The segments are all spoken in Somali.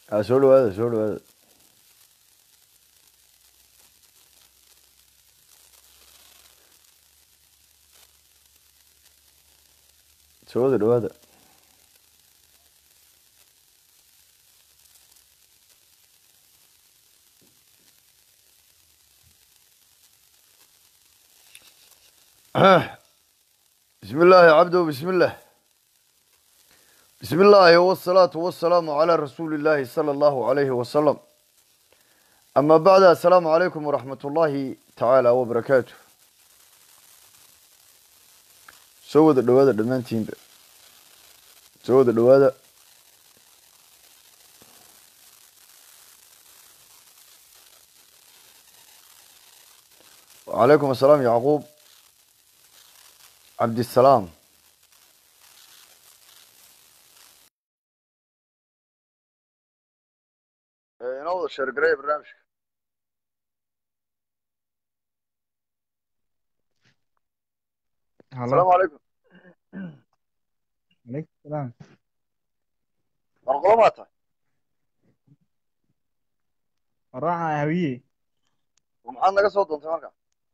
aa soo dhawaada soo dhawaada soo wada dhawaada بسم الله يا عبده بسم الله بسم الله والصلاة والسلام على رسول الله صلى الله عليه وسلم أما بعد السلام عليكم ورحمة الله تعالى وبركاته سوى الدوادة دمانتين سوى الدوادة وعليكم السلام يعقوب عبد السلام ينوض الشرق قريب برنامج هلا السلام عليكم عليكم السلام مرقومات راعة هوية ومحاد naga soo doontay marka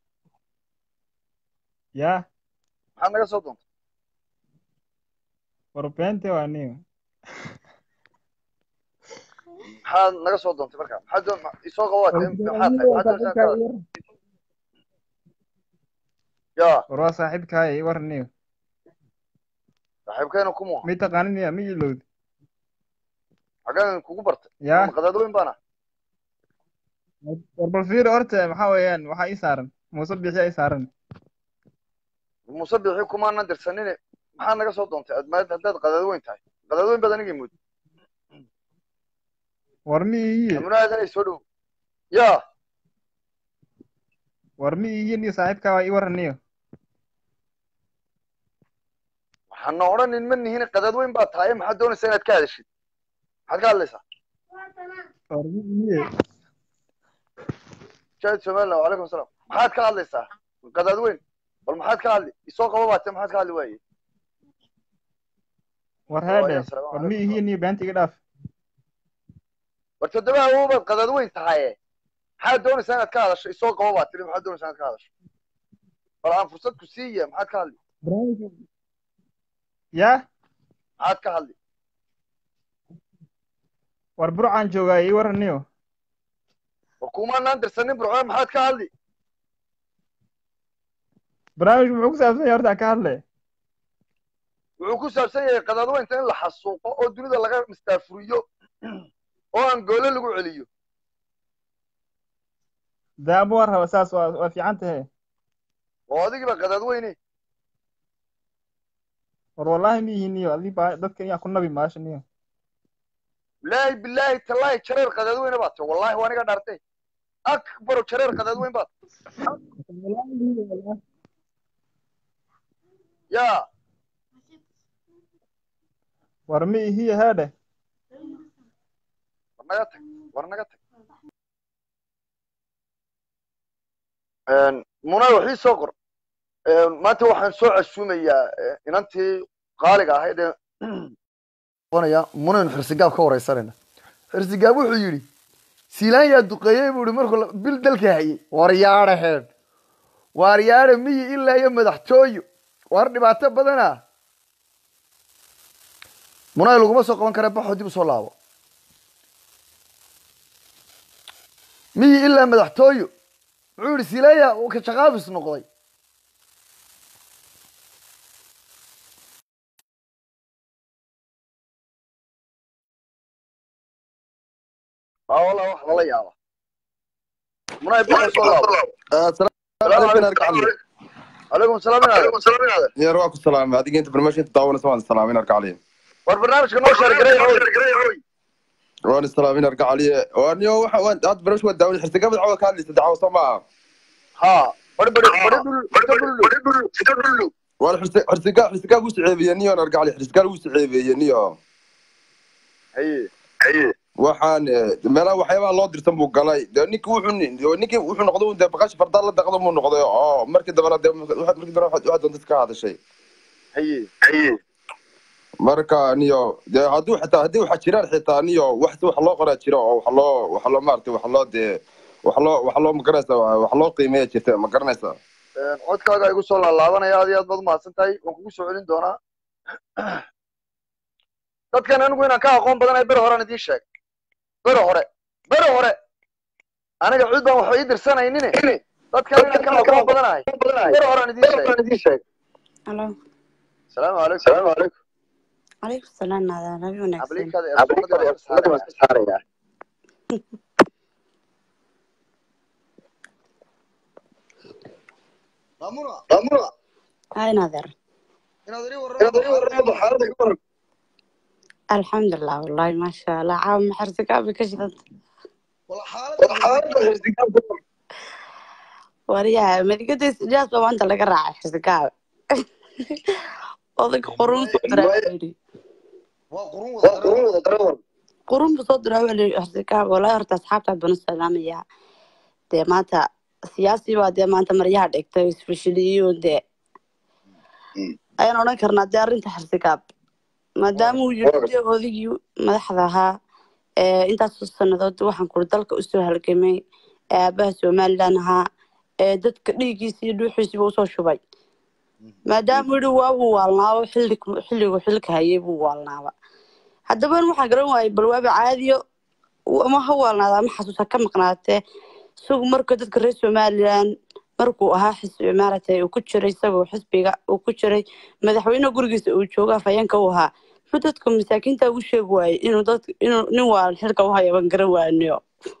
يا maxaad naga soo doontay وربنتي وانيو maxaad naga soo doontay marka maxaad doon isoo qabaatay maxaad tahay maxaad doonaysaa kaada ya وروا صاحبك هاي ورنيو saaxiibkeena kuma مي تقانين يا مي لود xaggaan kugu bartay يا ama qadaadooyin baana وربالفير أرتا محاويان وحا إيسارن مصبح إيسارن musabixii kumaanan dirsanine maxaad naga soo doontay admaad haddaad qadaadweyn tahay qadaadweyn baad anigii mood ورمي هي amunaadanay soo dhow ya ورمي هي ني صاحبك هاي ورنيو waxaana odhanin ma nihin qadaadweyn baad tahay maxaad doonaysaa inaad ka hadashid maxaad ka hadlaysaa ورمي هي shaahid somaliland wacalaykum asalaam maxaad ka hadlaysaa qadaadweyn bal maxaad ka hadli isoo qaba baatee maxaad ka hadli waaye ورهادة السلام ورمي عليكم هي ني بنتي قداف war toddoba awoobaad qadaadweyn tahaye maxaad doonaysaa inaad ka hadasho isoo qaba baad tiri maxaad doonaysaa inaad ka hadasho bal aan fursad ku siiya maxaad ka hadli يا maxaad ka hadli وربرعان جوغا إي ورنيو war kumaanaan dirsanin burcone maxaad ka hadli برامج معوك سابسن يورتا كارلي wuxuu ku saabsan yahay qadaadweynta in la xasuuqo oo dunida laga mistaafuriyo oo aan goole lagu celiyo ده أبو ورها وساس وفي عنته oo adigiiba qadaadweyne war wallahi ma ihiniyo adii baa dadka iyaa ku nabi maashaniyo bilaahi bilaahi tallaahi jareer qadaadweyne baad tahay wallahi waa aniga dhaartay akbaro jareer qadaadweyn baad ya war ma ihiyo heedhe war naga tag war naga tag munay waxii soo qor maanta waxaan soo casuumayaa inantii qaaliga ahayd ee qonaya munayn xirsigaab ka wareysanayna xirsigaab wuxuu yidhi siilaan yaa duqeeyey buu ihi markuu la- bil dalka hayay waryaadha heed waaryaadha miyi ilaa iyo madaxtooyo war dhibaato badana munay laguma soo qaban kara baxoo dib usoo laabo miyi ilaa madaxtooyo wuxuu yidhi silaaya uu ka shaqaafis noqday aa wallah wax lala yaaba munay baxoo soo laabo calaykum salaam inaad يا روك السلام هذيك انت برمشي تداول سواء السلامين ارجع عليه war barnaamijka noo sheergaray وان السلامين ارجع عليه وان يو waxa waan aad barnaamij wada daawada xirta gabadh cawda ka hadlaysa dacwo sama ha bari bari bari dhul dhul dhul waan xirta xirta xirta gu saceebiyeen iyo arjع عليه xirta gu saceebiyeen iyo haye haye waxaan meelaha waxyaabaha loo dirtan buu galay dee ninkii wuxuu ninkii wuxuu noqday dee baqash fardaa la daqdo muu noqday oo markii dambena dee waxaad markii dambena waxaad waxaad doonta ka hadashay haye haye marka niyo dee hadduu xitaa haddii waxa jiraan xitaa niyo wax wax loo qoraa jiro oo wax loo wax loo maaragtay wax loo dee wax loo wax loo magaranaysa wax loo qiimeeya jirta ma garanaysa codkaaga igu soo laalaabanaya aad iyo aad baad umahadsan tahay waan kugu soo celin doonaa dadkan anigu inaan ka aqoon badanahay bere horean idiin sheeg bere hore bere hore aniga cid baan waxba ii dirsanaynin dadkan inaan ka aqoon badanahay bere horean idiin sheeg Hello. asalaamu calaykum salaamu calaykum Alaykum salaam nada nabi wanaagsan. abliikaada eersumadii waan ka saaraya maamuna maamuna Hay nader. inaad ii warramo xaaladda ka waran Alxamdulillah wallahi ma sha Allah caaw ma xirsiga abi ka shidan. wala xaaladda xirsigaab ka waran Wariya madigada sidaas baa maanta laga raacay xirsiga. Odayga qurun soo diray. waa qurun wada daran Qurun buu soo diray wali xirsiga wallahi horta asxaabta banu salaamaya. Dee maanta siyaasi baa dee maanta maryaha dhigtay isfashiliyo dee ayaan odhan karnaa dee arrinta xirsigaab maadaama uu yiri dee odaygii madaxda ahaa ee intaasoo sannadood waxaan kuri dalka usoo halgamay ee aabaha somalilan ahaa ee dadka dhiiggiisa iyo dhuuxiisiiba usoo shubay maadaama uu yidhi waa uu waalnaabo xilli xilligu xilka hayay buu waalnaaba haddaba waxaan garan waayay bal waaba caadiyo ama ha waalnaada ama xasuus ha ka maqnaatee isagu marka dadka reer somalilan markuu ahaa xisbi maaragtay uu ku jiray isagoo xisbiga uu ku jiray madaxweyne gurigiisa uu joogo afhayeenka u ahaa muxuu dadka masaakiinta ugu sheegi waayey inuu dad inuu nin waa xilka u hayo ban garan waaniyo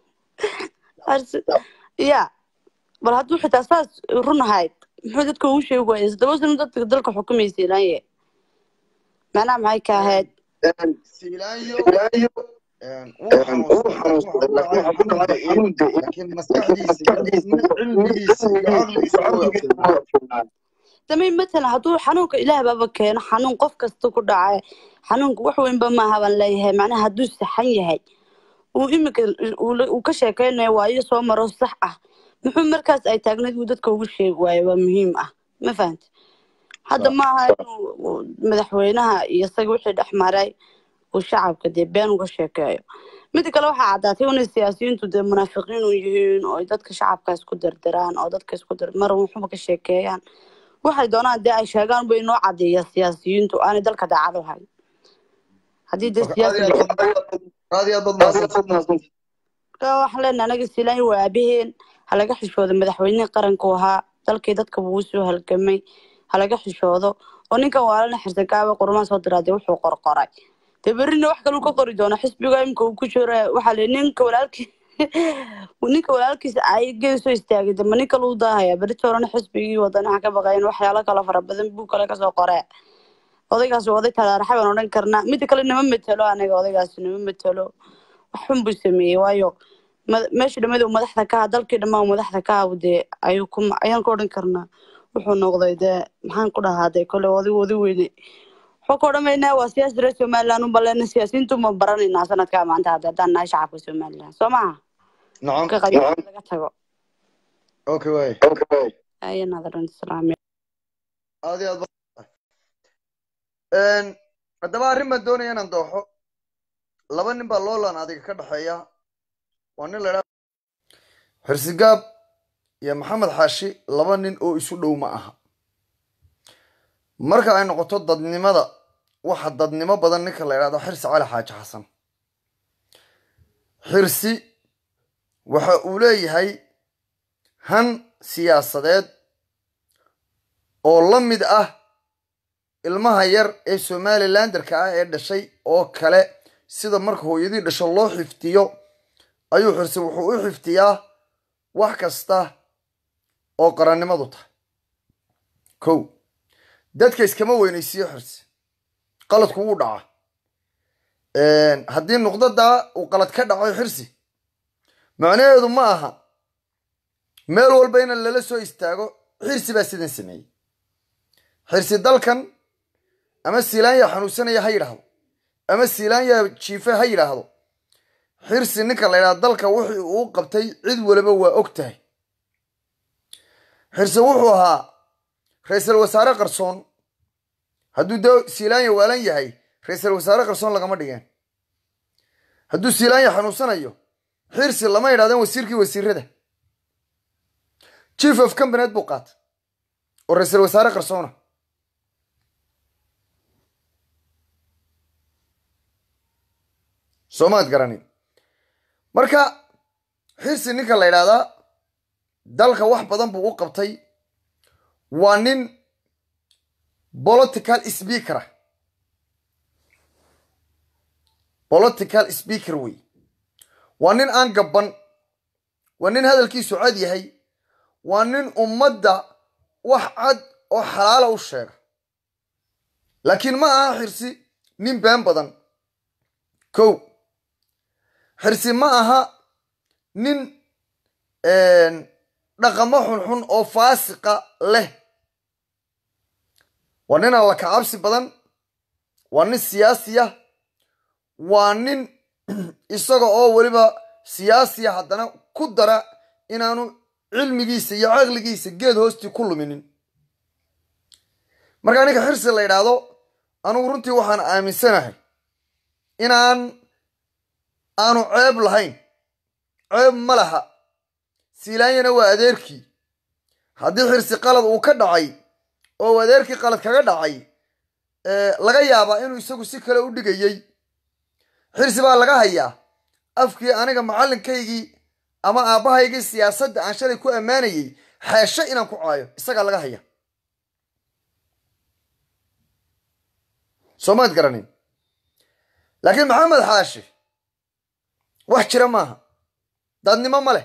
ya bal hadduu xitaa saas run ahayd muxuu dadka ugu sheegi waayey todoba sano dadka dalka xukumaysa ilaanye macnaha maxay ka ahayd siilaanyo wuu xanuunsaday laakiin waxa ku dhacay xanuun de laakiin maskaxdiisa iyo cilmigiisa iyo caqligiisa waa adkeeyey damay matalan hadduu xanuunka ilaah baaba keeno xanuun qof kasta ku dhacay xanuunka wax weynba maaha baan leeyahay macnaha hadduu saxan yahay uu iminka uu ka sheekeynayo waayo soo maro sax ah muxuu markaas ay taagnayd uu dadka ugu sheegi waayo waa muhiim ah ma fahanta hadda maaha inuu madaxweynaha iyo isaga wixii dhex maray uu shacabka dee been uga sheekeeyo mida kale waxaa caddaatay inay siyaasiyiintu dee munaafiqiin u yihiin oo ay dadka shacabka isku dirdiraan oo dadka isku dir mar waxba ka sheekeeyaan waxay doonaan dee ay sheegaan bay noo cadeeya siyaasiyiintu aanay dalka daacad u hayn haddii dee siyaasi aad iyo aad baad mahadsantahay waxaan leenahay anaga siilaan waa aabaheen ha laga xishoodo madaxweynihii qaranku ahaa dalkii dadka buu usoo halgamay ha laga xishoodo oo ninkan waalana xirsigaaba qurumaan soo diraa dee wuxuu qorqoray dee berrina wax kale uu ka qori doono xisbiga imika uu ku jiro waxaa le ninka walaalkii ninka walaalkiisa ay geesoo istaagay dama nin kale u daahaya berita horena xisbigii wadanaha ka baqayn waxyaalo kale fara badan buu kale kasoo qoree odaygaas waa oday talaaraxa baan odhan karnaa mida kale nama metelo anaga odaygaas nama metelo wax xun buu sameeyey waayo meesha dhamada uu madaxda ka aha dalkii dhammaa uu madaxda ka aha dee ayuu ku ayaan ka odhan karnaa wuxuu noqday dee maxaan ku dhahaa dee kole oday wadi weyne waxuu ka odhamaynaa waa siyaasi reer somaliland un baleena siyaasiyiintu ma baranaynaa sanadkaa maanta hadda haddaan nahay shacabka somaliland soo maha nacam ka qayb laga tago okay waay ayanadaran islaamiya aad iyo aad ba- haddaba arrin baan doonaya inaan dooxo laba nin baa loolan adiga ka dhexeeya waa nin la idhaha xirsigaab iyo maxamed xaashi laba nin oo isu dhow ma aha marka ay noqoto dadnimada waxa dadnimo badan ninka la idhahdo xirsi cali xaaji xasan xirsi waxa uu leeyahay han siyaasadeed oo la mid ah ilmaha yar ee somalilanderka ah ee dhashay oo kale sida marka hooyadii dhasho loo xifdiyo ayuu xirsi wuxuu u xifdiyaa wax kasta oo qarannimadu tahay kow dadka iskama weynaysiiyo xirsi qaladku wuu dhaca haddii nuqdadaa uu qalad ka dhaco xirsi macnaheedu ma aha meel walba in lala soo istaago xirsi baa sidan sameeyey xirsi dalkan ama siilaanya xanuunsanaya ha yidhaahdo ama siilaanya jiife ha yidhaahdo xirsi ninka la yidhahdo dalka wixii uu qabtay cid waliba waa og tahay xirsi wuxuu ahaa ra-iisul wasaare qarsoon hadduu de siilaanya waalan yahay ra-iisul wasaare qarsoon lagama dhigeen hadduu siilaanya xanuunsanayo xirsi lama yidhahdeen wasiirkii wasiirada chief of combanet buu qaatay oo ra-iisul wasaare qarsoona soomaad garanin marka xirsi ninka la yidhaahdaa dalka wax badan buu u qabtay waa nin political speaker ah political speaker wey waa nin aan gabban waa nin hadalkiisu cad yahay waa nin ummadda wax cad oo xalaala u sheega laakiin ma aha xirsi nin been badan kow xirsi ma aha nin dhaqamo xunxun oo faasiqa leh waa nin alla kacabsi badan waa nin siyaasiya waa nin isaga oo weliba siyaasiya haddana ku dara inaanu cilmigiisa iyo caqligiisa geed hoostii ku luminin markaa ninka xirsi la yidhaahdo anugu runtii waxaan aaminsanahay inaan aanu ceeb lahayn ceeb ma laha siilaanyana waa adeerkii haddii xirsi qalad uu ka dhacay oo uu adeerkii qalad kaga dhacay laga yaabaa inuu isagu si kale u dhigayey xirsi baa laga hayaa afkii aniga macallinkaygii ama aabbahaygii siyaasadda aan shalay ku ammaanayey xeesho inaan ku caayo isagaa laga haya soomaad garanin laakiin maxamed xaashi wax jira maaha dadnimo ma leh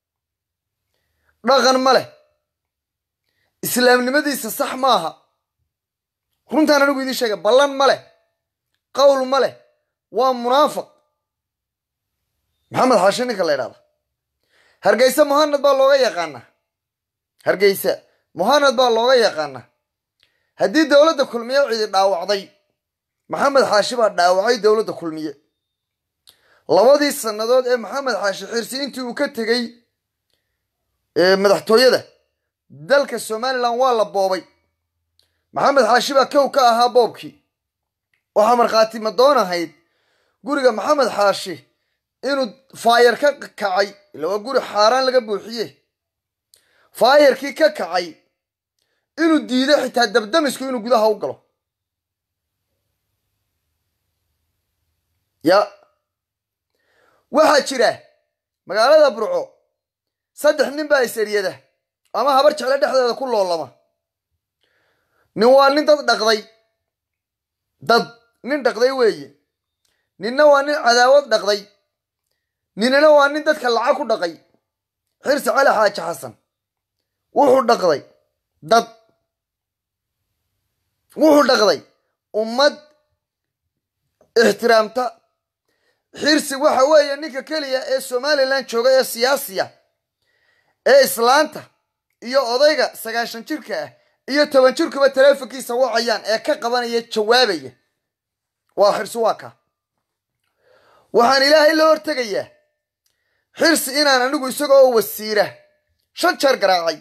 dhaqan ma leh islaamnimadiisa sax maaha runtaan anigu idiin sheega ballan ma leh qowl ma leh waa munaafiq maxamed xaashi ninka la ydhahda hargeysa muhanad baa looga yaqaanaa hargeysa muhanad baa looga yaqaanaa haddii dowladda kulmiye cidi dhaawacday maxamed xaashi baa dhaawacay dowladda kulmiye labadii sannadood ee maxamed xaashi xirsi intii uu ka tegey madaxtooyada dalka somalilan waa la boobay maxamed xaashi baa kow ka ahaa boobkii waxaa markhaati madoon ahayd guriga maxamed xaashi inuu faayar ka kacay ila waa guri xaaraan laga buuxiye faayarkii ka kacay inuu diido xitaa dabdamisku inuu gudaha u galo ya waxaa jira magaalada burco saddex nin baa is-eryada ama habar jecle dhexdeeda ku loolama nin waa nin dad dhaqday dad nin dhaqday weeye ninna waa nin cadaawad dhaqday ninina waa nin dadka lacag ku dhaqay xirsi cali xaaji xasan wuxuu dhaqday dad wuxuu dhaqday ummad ixtiraamta xirsi waxa weeye ninka keliya ee somalilan jooga ee siyaasiya ee islaanta iyo odayga sagaashan jirka ah iyo toban jirkuba taleefonkiisa wacayaan ee ka qabanaya jawaabaya waa xirsi waa ka waxaan ilaahay la hortegayaa xirsi inaan anigu isagoo wasiira shan jeer garaacay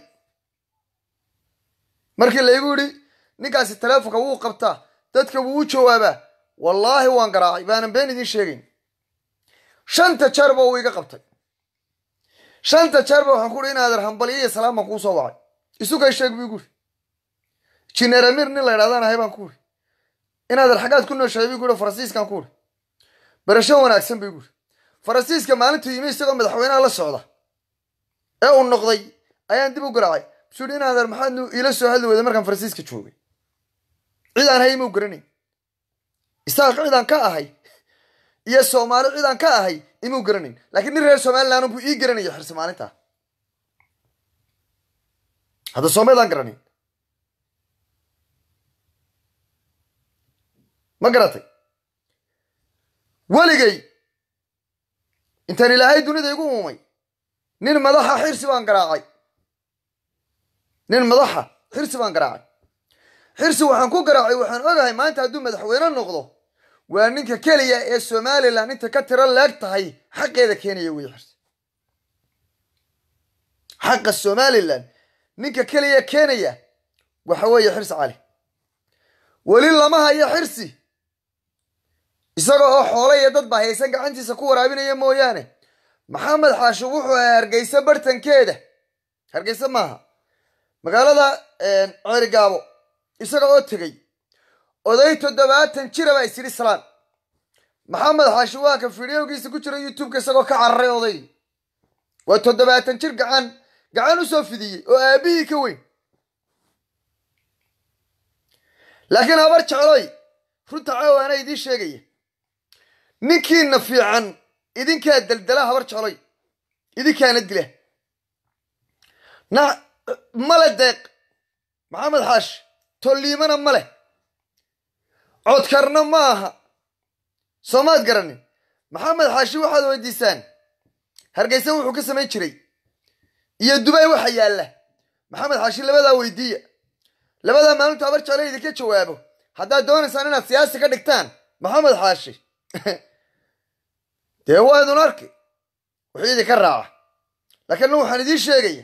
markii laygu yidhi ninkaasi taleefonka wuu qabtaa dadka wuu u jawaabaa wallaahi waan garaacay baanan been idiin sheegayn shanta jeerba uu iga qabtay shanta jeerba waxaan ku uhi inaader hambalyo iyo salaam baan kuu soo wacay isukay sheeg buu igu uri jineeramir nin la ydhahdaan ahay baan ku uri inaader xaggaad ku nooshahay buu uri faransiiskaan ku uri barasho wanaagsan buu igu uri faransiiska maalintuu yimi isagoo madaxweynaha la socda ee uu noqday ayaan dib u garaacay musuu yidhi inaader maxaad iila soo hadli weyda markaan faransiiska joogay cid aan hay imuu garanayn isaaq cidaan ka ahay iyo soomaali cidaan ka ahay imuu garanayn laakiin nin reer somalilan buu ii garanaya xirsi maalintaa hadda soomaydaan garanayn ma garatay weligay intaan ilaahay dunida igu uumay nin madaxa xirsi baan garaacay nin madaxa xirsi baan garaacay xirsi waxaan ku garaacay waxaan ogahay maanta hadduu madaxweyne noqdo waa ninka keliya ee somalilan inta ka tiro leeg tahay xaqeeda keenaya wey xirsi xaqa somalilan ninka keliya keenaya waxa weeye xirsi cali weli lama hayo xirsi isaga oo xoolo iyo dad ba haysan gacantiisa ku waraabinaya mooyaane maxamed xaashi wuxuu ahaa hargeysa bartankeeda hargeysa maaha magaalada ceerigaabo isaga oo tegey oday toddobaatan jira baa isyidhi salaan maxamed xaashi waa ka fideogiisa ku jira youtubeka isagoo ka cararay oday waa toddobaatan jir gacan gacan usoo fidiyey oo aabihii ka weyn laakiin habar jecloy runta caawaana idiin sheegaya ninkiina fiican idinkaa deldela habar jecloy idinkaana dila na male deeq maxamed xaashi tolliimana ma leh codkarna ma aha soomaad garanin maxamed xaashi waxaad weydiisaan hargeysa wuxuu ka samayn jiray iyo dubay waxa yaalla maxamed xaashi labadaa weydiiya labadaa maalintu habar jeclo idinka jawaabo haddaad doonaysaan inaad siyaasi ka dhigtaan maxamed xaashi dee waa idun arki wuxuu idinka raaca laakiin anigu waxaan idiin sheegaya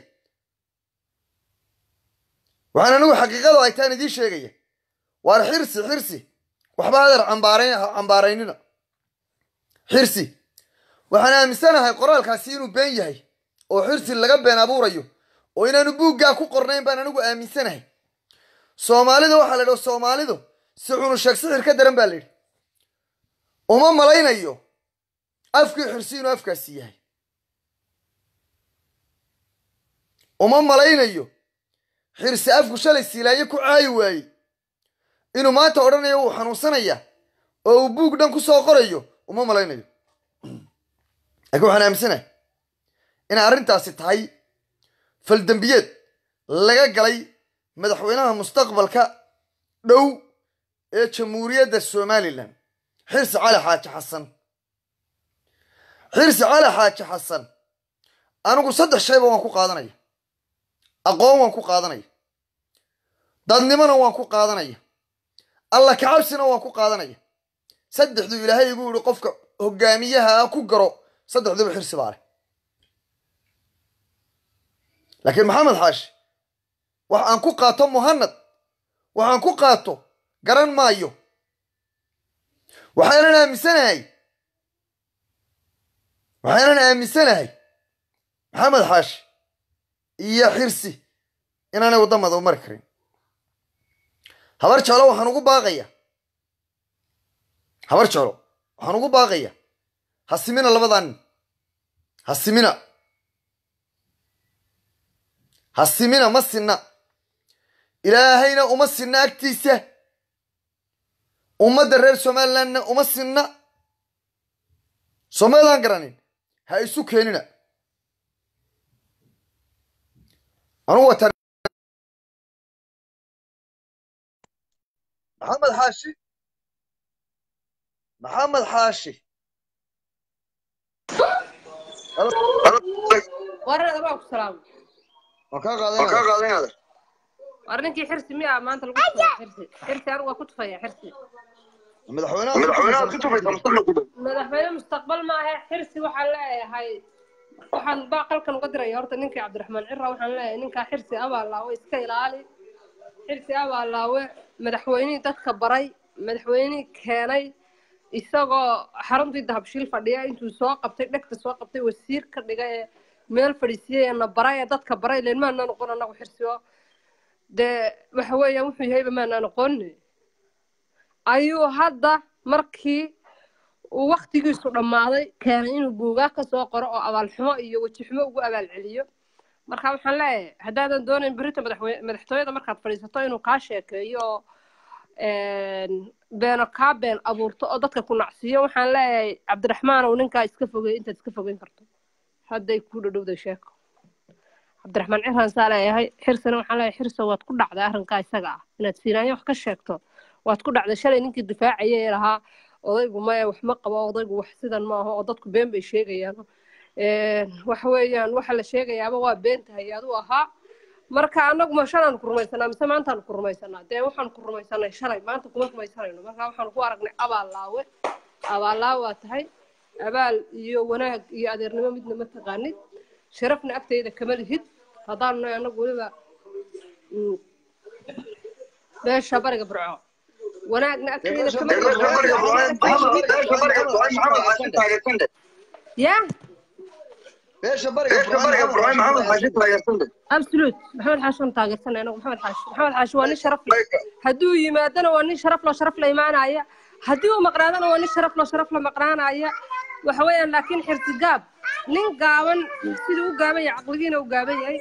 waxaan anigu xaqiiqadu ay taan idiin sheegaya waar xirsi xirsi waxba adeer cambaarayn cambaaraynina xirsi waxaan aaminsanahay qoraalkaasi inuu been yahay oo xirsi laga been abuurayo oo inaanu buuggaa ku qornayn baan anigu aaminsanahay soomaalida waxaa la yidhi soomaalidu si xunu sheeg sixir ka daran baa la yidhi uma malaynayo afkii xirsi inuu afkaasi yahay uma malaynayo xirsi afku shalay siilaaye ku caayi waayey inuu maanta odhanayo wuu xanuunsanaya oo uu buug dhan ku soo qorayo uma malaynayo laakiin waxaan aaminsanahay inay arrintaasi tahay faldembiyeed laga galay madaxweynaha mustaqbalka dhow ee jamhuuriyadda somalilan xirsi cali xaaji xasan xirsi cali xaaji xasan anigu saddex shayba waan ku qaadanaya aqoon waan ku qaadanaya dadnimona waan ku qaadanaya alla kacabsina waan ku qaadanaya saddexduu ilaahay igu yidhi qofka hogaamiyaha ah ku garo saddexduba xirsi baa leh laakiin maxamed xaashi wax aan ku qaato muhanad waxaan ku qaato garan maayo waxaanan aaminsanahay waxaanan aaminsanahay maxamed xaashi iyo xirsi inaanay waddamada u mari karin habar jeclo waxaan ugu baaqaya habar jeclo waxaan ugu baaqaya hasimina labadaa nin hasimina hasimina ma sinna ilaahayna uma sinna agtiisa ummadda reer somalilandna uma sinna somaydaan garanin ha isu keenina anugu wataan maxamed xaashi maxamed xaashi warada baa ku salaamo waan kaa qaadanaya war ninkii xirsi miyaa maanta lagu tufaya xirsi xirsi anigu waa ku tufaya xirsi madaxweynaha ku tufaysa madaxweyne mustaqbal maahe xirsi waxaan leeyahay waxaan baaqalkan uga diraya horta ninkii cabdiraxmaan cira waxaan leeyahay ninkaa xirsi abaalaawe iska ilaali xirsi abaalaawe madaxweynihii dadka baray madaxweynihii keenay isagoo xaruntii dahabshiil fadhiya intuu soo qabtay dhegta soo qabtay wasiir ka dhiga ee meel fadhiisiyey ee na baray ee dadka baray leen maanaa noqon anagu xirsiyo dee waxa weeyaan wuxuu yahayba maanaa noqoni ayuu hadda markii uu waktigiisu dhammaaday keenay inuu buugaa ka soo qoro oo abaalxumo iyo wejixumo ugu abaalceliyo marka waxaan leeyahay haddaadan doonayn berita madaxweyne madaxtooyada markaad fadhiisato inuu kaa sheekeeyo oo beeno kaa been abuurto oo dadka ku nacsiiyo waxaan leeyahay cabdiraxmaan ow ninkaa iska fogey intaad iska fogeyn karto hadday kuu dhadhowday sheeko cabdiraxmaan ciraan saa leeyahay xirsana waxaan leeyahay xirso waad ku dhacday arrinkaa isaga ah inaad siinaanyo wax ka sheegto waad ku dhacday shalay ninkii difaacaya ee lahaa odaygu maya wax ma qabo odaygu wax sidan maaha oo dadku been bay sheegayaan waxa weeyaan waxa la sheegayaaba waa been tahay aduu ahaa marka anagu ma shalaan ku rumaysanaa mise maantaan ku rumaysanaa dee waxaan ku rumaysanay shalay maanta kuma rumaysanayno marka waxaan ku aragnay abaallaawe abaallaawe waa tahay abaal iyo wanaag iyo adeernimo midna ma taqaanid sharafna agtayda kama lihid haddaanu nahay anagu weliba beesha bariga burco wanaagna agteeda meesha kama bariga jiro Burcaan- wanaagna bariga agteeda Burcaan- kama Maxamed- jiro. Maxamed Xaashi taageersante. ya meesha bariga Burcaan- Maxamed Xaashi taageersante. absolute maxamed xaashi waan taageersanay anagu maxamed xaashi maxamed xaashi waa nin sharaf leh hadduu yimaadana waa nin sharaf loo sharaf la imaanaya haddii uu maqnaadana waa nin sharaf loo sharaf la maqnaanaya waxa weeyaan laakiin xirsi gaab nin gaaban siduu u gaaban yahay caqligiina u gaaban yahay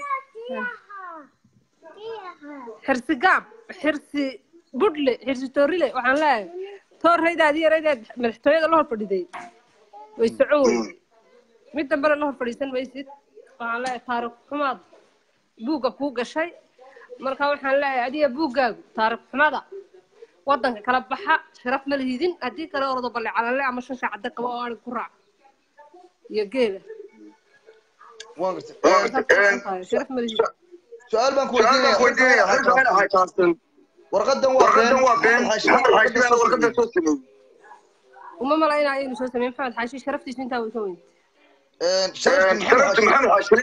xirsi gaab xirsi budhle xirsi toorile waxaan leeyahay toorraydaadii yaraydeed madaxtooyada la hor fadhiday way socon weyday mid dambena la hor fadhiisan maysid waxaan leeyahay taariikh xumaad buugga kuu gashay marka waxaan leeyahay adiga buuggaagu taariikh xumada waddanka kala baxa sharaf ma lihidin haddii kale ordo balle calale ama shan shaacadda qaba oo anig ku raac iyo geela Waan gartay. Markaad ku raacan tahay, sharaf ma lihidin Su-aal baan ku weydiinaya. Warqadan waa been. Maxamed Xaashi baa warqadan soo sameeyey. uma malaynayo inuu soo sameeyey maxamed xaashi sharaftiisu intaa way ka weyn Een, sharafti Maxamed Xaashi.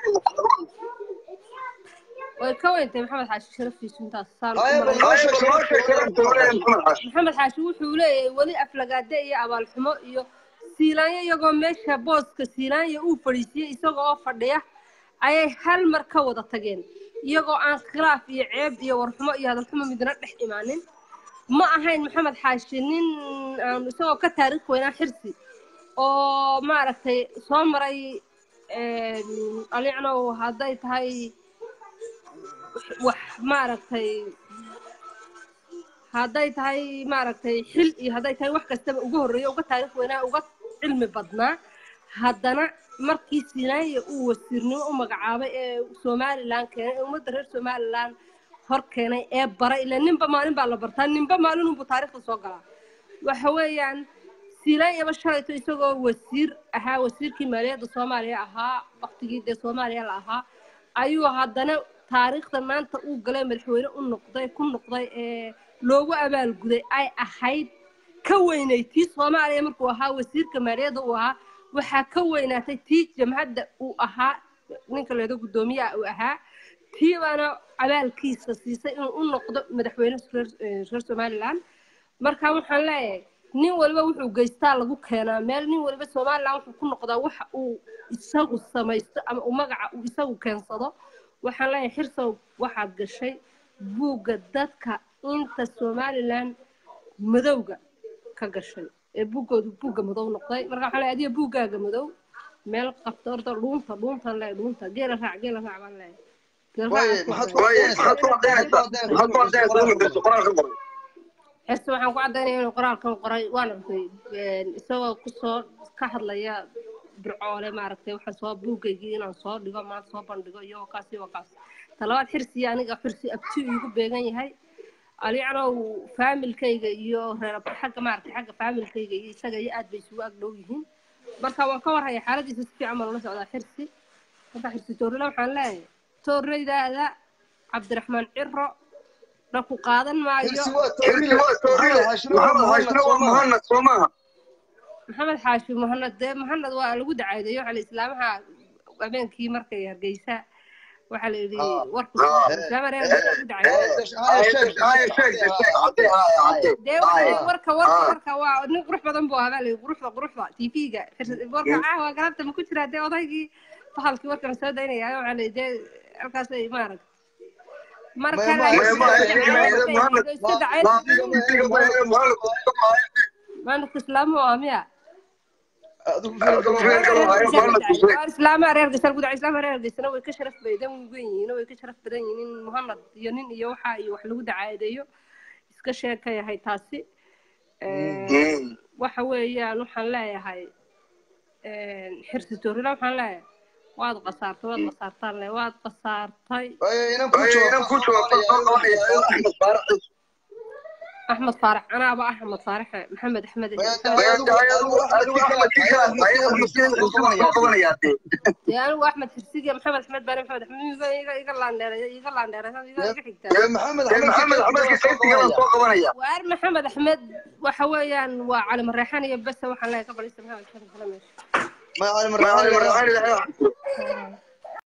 way ka weyntay maxamed xaashi sharaftiisu intaas saan u Haya, bal malayn noo sheeg sharafti Maxamed Xaashi. maxamed xaashi wuxuu leeyahay weli aflagaade iyo abaalxumo iyo siilaanyo iyagoo meesha booska siilaanya uu fadhiisiyey isagoo oo fadhiya ayay hal mar ka wada tageen iyagoo aan khilaaf iyo ceeb iyo warxumo iyo hadalxumo midna dhex imaanin ma ahayn maxamed xaashi nin aan isagoo ka taariikh weynaa xirsi oo maaragtay soo maray alicnow hadday tahay wax maaragtay hadday tahay maaragtay xil iyo hadday tahay wax kastaba uga horreeya uga taariikh weynaa uga cilmi badnaa haddana markii sinaaya uu wasiirnimo u magacaabay ee somalilan keenay ee ummadda reer somalilan hor keenay ee baray ila ninba maalin baa la bartaa ninba maalin unbuu taariikhda soo galaa waxa weeyaan silaanyaba shalayto isagoo wasiir ahaa wasiirkii maaliyadda soomaaliya ahaa waktigii dee soomaaliya la ahaa ayuu haddana taariikhda maanta uu galay madaxweyne u noqday ku noqday ee loogu abaalguday ay ahayd ka weynay tii soomaaliya markuu ahaa wasiirka maaliyadda uu ahaa waxaa ka weynaatay tii jamhadda uu ahaa ninka leedo guddoomiyaha uu ahaa tii baana abaalkiisa siisay inuu u noqdo madaxweyne reer eh, reer somalilan marka waxaan leeyahay nin waliba wuxuu geystaa lagu keenaa meel nin waliba somalilan wuxuu ku noqdaa waxa uu isagu samaysto ama uu magaca uu isagu keensado waxaan leeyahay xirsow waxaad gashay buugga dadka inta somalilan madowga ka gashay ee buuggoodu buugga madow noqday marka waxaan leeyahay adiga buuggaaga madow meel qabta horta dhuunta dhuuntan leeyahay dhuunta geela raac geela raac baan leeyahay Geela Waaye, raac maxaad aan ku ku caddaynaysaa? Maxaad ku caddaynaysaa? xirsi waxaan ku caddaynaya inuu qoraalkan qoray waan arkay isagoo kusoo ka hadlaya bircoole maaragtay waxaan soo buugaygii inaan soo dhigo maanta soo bandhigo iyo kaas iyo kaas talabaad xirsi aniga xirsi abti igu beegan yahay alicnow faamilkayga iyo reer xagga maaragtay xagga faamilkayga iyo isaga iyo aad bay isugu ag dhow yihiin marka waan ka warhaya xaaladiisa si fiican baan ula socdaa xirsi marka xirsi toorila waxaan leeyahay toorreydaada cabdiraxmaan ciro dhaku qaadan maayo Xirsi waa Toorile. Maxamed Xaashina waa Muhammad soo maaha. maxamed xaashi muhanad dee muhanad waa lagu dacaadeeyo waxaa la islaamaha habeenkii markay hargeysa waxaa la yidhi Ah. warku Ah. islaama reer lagu dacaadeeyo Haya, sheeg, sheeg. dee warka warka warka warka waa nin qurux badan buu ahaa baa la yidhi quruxda quruxda tv-ga warka caawa galabta ma ku jiraa dee odaygii bahalkii warkan soo daynaya waxaa la yidhi dee halkaasay maarag marka Ma- ma- la- ma- iska dacay maalinka islaamu waa miya Adigu fiir galo. islaamaha reer geysana gudaca islaamaha reer geysana way ka sharaf badan weyn yihiin way ka sharaf badan yihiin nin muhanad iyo nin iyo waxa iyo wax lagu dacaadeeyo iska sheeka yahay taasi waxa weeyaan waxaan leeyahay xirsi toorila waxaan leeyahay waad qasaartay waad qasaartaan le waad qasaartay Waaye, inaan ku jawaabo. axmed faarax anaaba axmed faaraxe maxamed axmed Waaye, adigu- adigu- adigu Axmed Kiikan, dee anigu axmed xirsigiya maxamed axmed baare maxamed axmed iga iga iga laandheeray iga laandheeray iga iga xigtaa Waaye, Maxamed Axmed soo qabanaya. waar maxamed axmed waxa weeyaan waa cali mareexan iyo bese waxaan leeyahay ka balisa maxamed axmed kala meesha Ma cali marxaan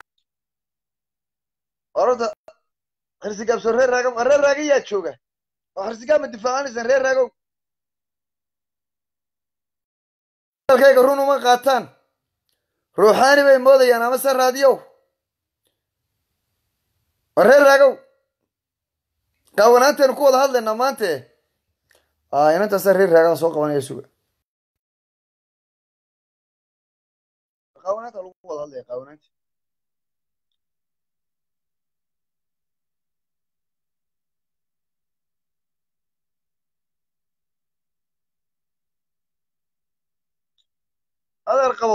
Orada xirsi gaabso reer raaga reer raaga yaa jooga oo xirsigaa ma difaacanaysaan reer raagow dalkayga run uma qaataan ruuxaani bay moodayaan amase raadiyow waa reer raagow qaawanaantaynu ku wada hadlaynaa maante a inantaasa reer raagaan soo qabanaya suga qaawanaanta lagu wada hadlaya qaawanaanta adeer qabo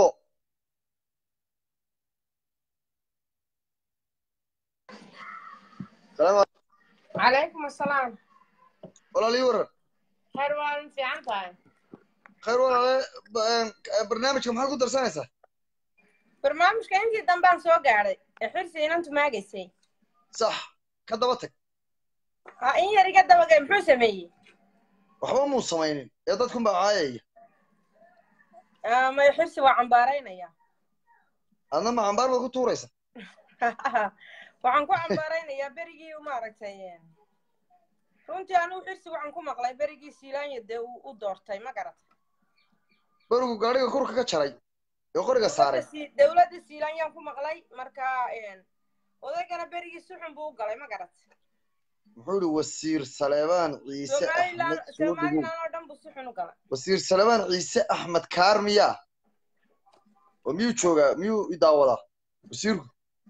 salaam calaykum asalaam walaalii waran khayr waa fiican tahay khayr walaale ba- barnaamijka maxaad ku darsanaysaa barnaamijka intii dambaan soo gaadhay ee xirsi inantu maagaysay sax ka daba tag ha in yar iga dabagay muxuu sameeyey waxba muu samaynin ee dadkunbaa caayaya Ah, may xirsi waa cambaaraynaya adna ma cambaar baad ku tuuraysa waxaan ku cambaaraynayaa berigii maaragtay runtii anigu xirsi waxaan ku maqlay berigii siilaanya dee uu u doortay ma garata berigu gaadhiga kurka ka jaray ee qoriga saaray Dowladda Sii- dowladda siilaanyaan ku maqlay marka odaygana berigii si xun buu u galay ma garata muxuu yihi wasiir saleebaan ciise somalilan axmed soo dhigow somalilan oo dhan buu si xun u galay wasiir saleebaan ciise axmed kaar miyaa oo miyuu joogaa miyuu i daawadaa wasiirku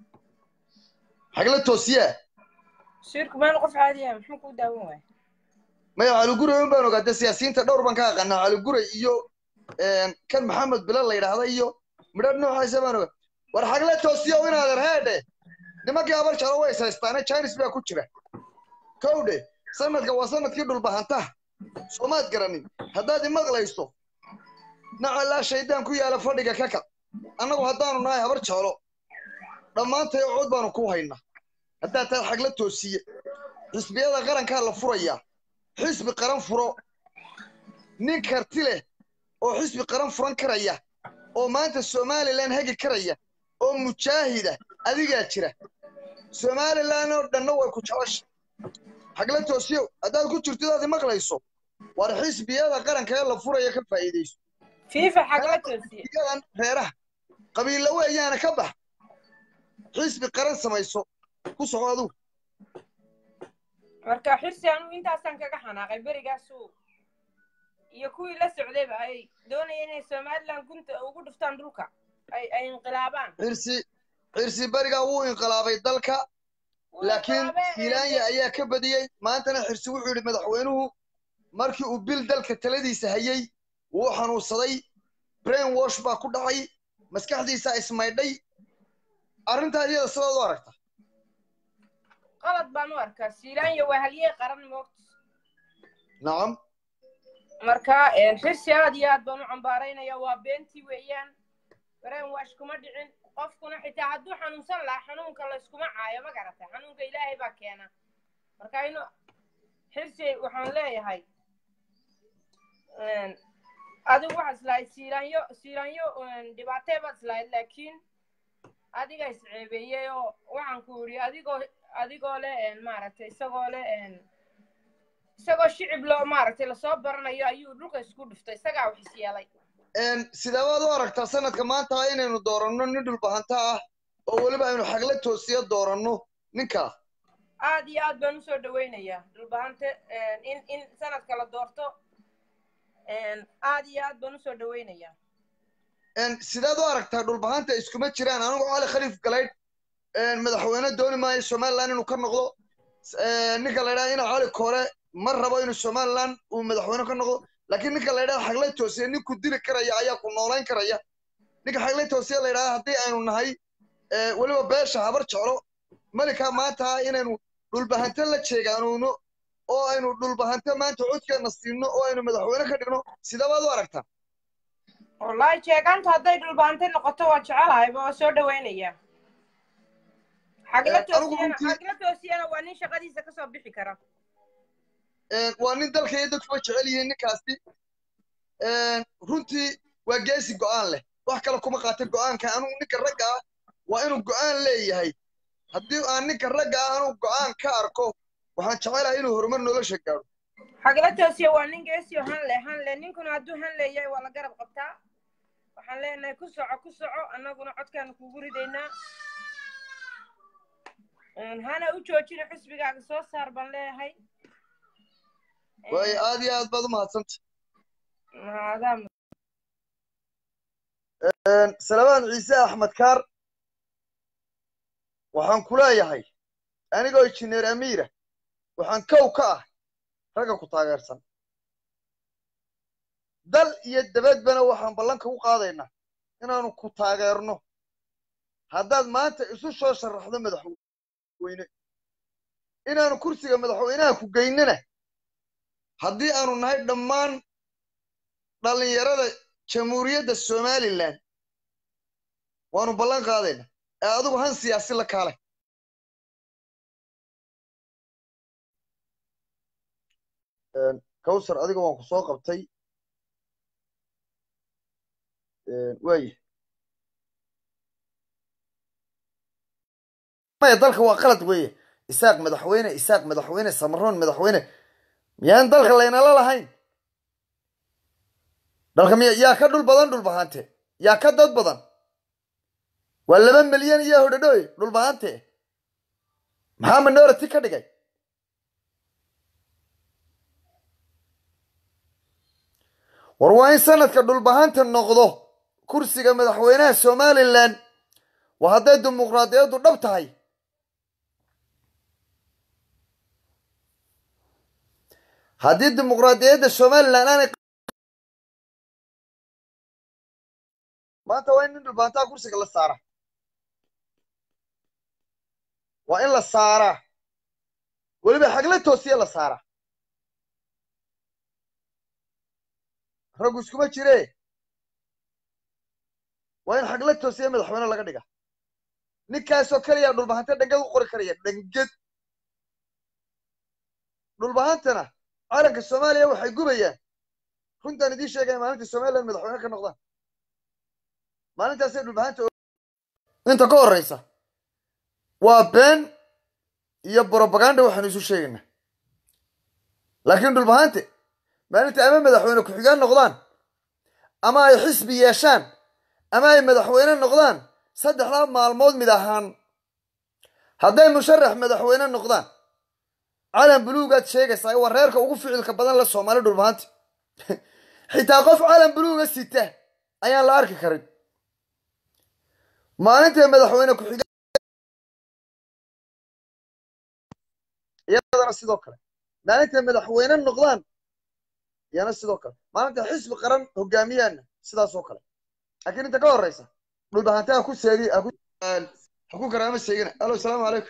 xagla toosiyaa shirku meel qof caadiya muxuu ku daawan waaya maya caliguray un baan ogaa dee siyaasiyiinta dhowr baan ka aqaanaa caliguray iyo kan maxamed bilal la yidhaahda iyo midhadh noocaasa baan ogaa war xagla toosiya inaadan heedhe nimankii abar jalo way saystaane jainis baa ku jira kowdhe sanadka waa sanadkii dhulbahantaha soomaad garanin haddaad imaqlayso nacalaa shaydaan ku yaala fadhiga ka kac annagu haddaanu nahay habar jeclo dhammaantay cod baanu ku haynaa haddaad tahay xagla toosiye xisbiyada qarankaa la furayaa xisbi qaran furo nin karti leh oo xisbi qaran furan karaya oo maanta somalilan hegi karaya oo mujaahida adigaa jira somalilan oo dhanna way ku jecesha xagla toosiyow haddaad ku jirto daad imaqlayso war xisbiyada qaranka ee la furaya ka faa'iidayso fiifa xagla toosiye xisbiyadan reeraha qabiilla weeyaana ka bax xisbi qaran samayso ku soco adugu marka xirsi anigu intaasaan kaga xanaaqay berigaasu iyo kuwii la socdayba ay doonayeen inay somalilan gunta ugu dhuftaan dhulka ay ay inqilaabaan xirsi xirsi berigaa wuu inqilaabay dalka Wuu laakiin inqilaabay, filaanya ee, ayaa ka badiyey maantana xirsi wuxuu yidhi madaxweynuhu markii uu bil dalka taladiisa hayey wuu xanuunsaday brain wash baa ku dhacay maskaxdiisa ismaydhay arrintaa iyada sidaad u aragta qalad baan u arkaa siilaanya waa halyey qaran moogta nacam marka xirsi aad iyo aad baan u cambaaraynaya waa beentii weeyaan brain wash kuma dhicin qofkuna xitaa hadduu xanuunsan lahaa xanuunka layskuma caayo ma garata xanuunka ilaahay baa keena marka inu xirsi waxaan leeyahay adigu waxaad islahayd siilaanyo siilaanyo dhibaatee baad islahayd laakiin adiga isceebeeyey oo waxaan ku yidhi adigoo adigoo leh maaragtay isagoo leh isagoo shicib loo maaragtay lasoo baranayo ayuu dhulka isku dhuftay isagaa wax isyeelay sidee baad u aragtaa sanadka maanta inaynu dooranno nin dhulbahanta ah oo weliba aynu xagla toosiya dooranno ninkaa aad iyo aad baan usoo dhawaynayaa dhulbahante in in sanadka la doorto aad iyo aad baan usoo dhawaynayaa sideed u aragtaa dhulbahanta iskuma jiraan anigu cali khaliif galaydh madaxweyne dooni maayo somaliland inuu ka noqdo ninka la ydhaha ina cali kore ma rabo inuu somaliland uu madaxweyne ka noqdo laakiin ninka la ydhaha xaglay toosiya nin ku dili karaya ayaa ku noolayn karaya ninka xaglay toosiya la ydhaha haddii aynu nahay weliba beesha habar jeclo malika maanta inaynu dhulbahante la jeegaanuuno oo aynu dhulbahante maanta codkeena siino oo aynu madaxweyne ka dhigno sidee baad u aragtaa wallahi jeegaanta hadday dhulbahante noqoto waa jecelahayba waa soo dhawaynayaa xagla toosiyana xagla toosiyana waa nin shaqadiisa kasoo bixi kara waa nin dalka iyo dadkuba jecel yihiin ninkaasi runtii waa geesi go'aan leh wax kale kuma qaata go'aanka anugu ninka ragga ah waa inuu go'aan leeyahay haddii aan ninka ragga ah anugu go'aan ka arko waxaan jecelahay inuu horumar nolosha gaadho xagla toosiya waa nin geesiyo hanle hanle ninkuna hadduu han leeyahay waa la garab qabtaa waxaan leenahay ku soco ku soco annaguna codkaanu kugu ridaynaa Een, hana u joojina xisbigaaga soo saar baan leeyahay waayo aad iyo aad baad u mahadsanta maadaa salabaan ciise axmed kaar waxaan ku leeyahay anigoo injineer amiira waxaan kow ka ah ragga ku taageersan dal iyo dabadbana waxaan ballanka u qaadaynaa inaanu ku taageerno haddaad maanta isu soo sharaxdo madaxweyne inaanu kursiga madaxweynaha ku geynana haddii aanu nahay dhammaan dhallinyarada jamhuuriyadda somalilan waanu ballan qaadayna ee adigu han siyaasi la kaalay kawsar adiga waan ku soo qabtay waaya maya dalka waa qalad weeye isaaq madaxweyne isaaq madaxweyne samaroon madaxweyne miyaan dalka laynala lahayn dalka miya yaa ka dhul badan dhulbahante yaa ka dad badan waa laba milyan iyo hodhadhooy dhulbahante maxaa minority ka dhigay war waa in sanadka dhulbahanta noqdo kursiga madaxweynaha somalilan waa hadday dimuqraadiyaddu dhab tahay haddii dimuqraadiyadda somalilan aanay maanta waa in nin dhulbahantaa kursiga la saara waa in la saaraa weliba xagla toosiya la saaraa raggu iskuma jire waa in xagla toosiya madaxweyne laga dhiga ninkaasoo keliya dhulbahante dhangad u qori karaya dhangad dhulbahantana calanka soomaaliya waxay gubayaan runtaan idiin sheegaya maalinta somalilan madaxweyne ka noqdaan maalintaasay dhulbahanta inta ka horreysa waa been iyo brobaganda waxaanu isu sheegaynaa laakiin dhulbahante maalinta ama madaxweyne ku-xigaan noqdaan ama ay xisbi yeeshaan ama ay madaxweyne noqdaan saddexdaa maalmood mid ahaan hadday musharax madaxweyne noqdaan calan buluugaad sheegaysaa waa reerka ugu ficilka badan la soomaali dhulbahanta xitaa qof calan buluuga sita ayaan la arki karin maalintay madaxweyne ku-xiga iyadana sidoo kale maalintay madaxweyne noqdaan iyana sidoo kale maalinta xisbi qaran hogaamiyaana sidaasoo kale laakiin inta ka horeysa dhulbahante ha ku seegi haku ha ku karaama seegina alo asalaamu calaykum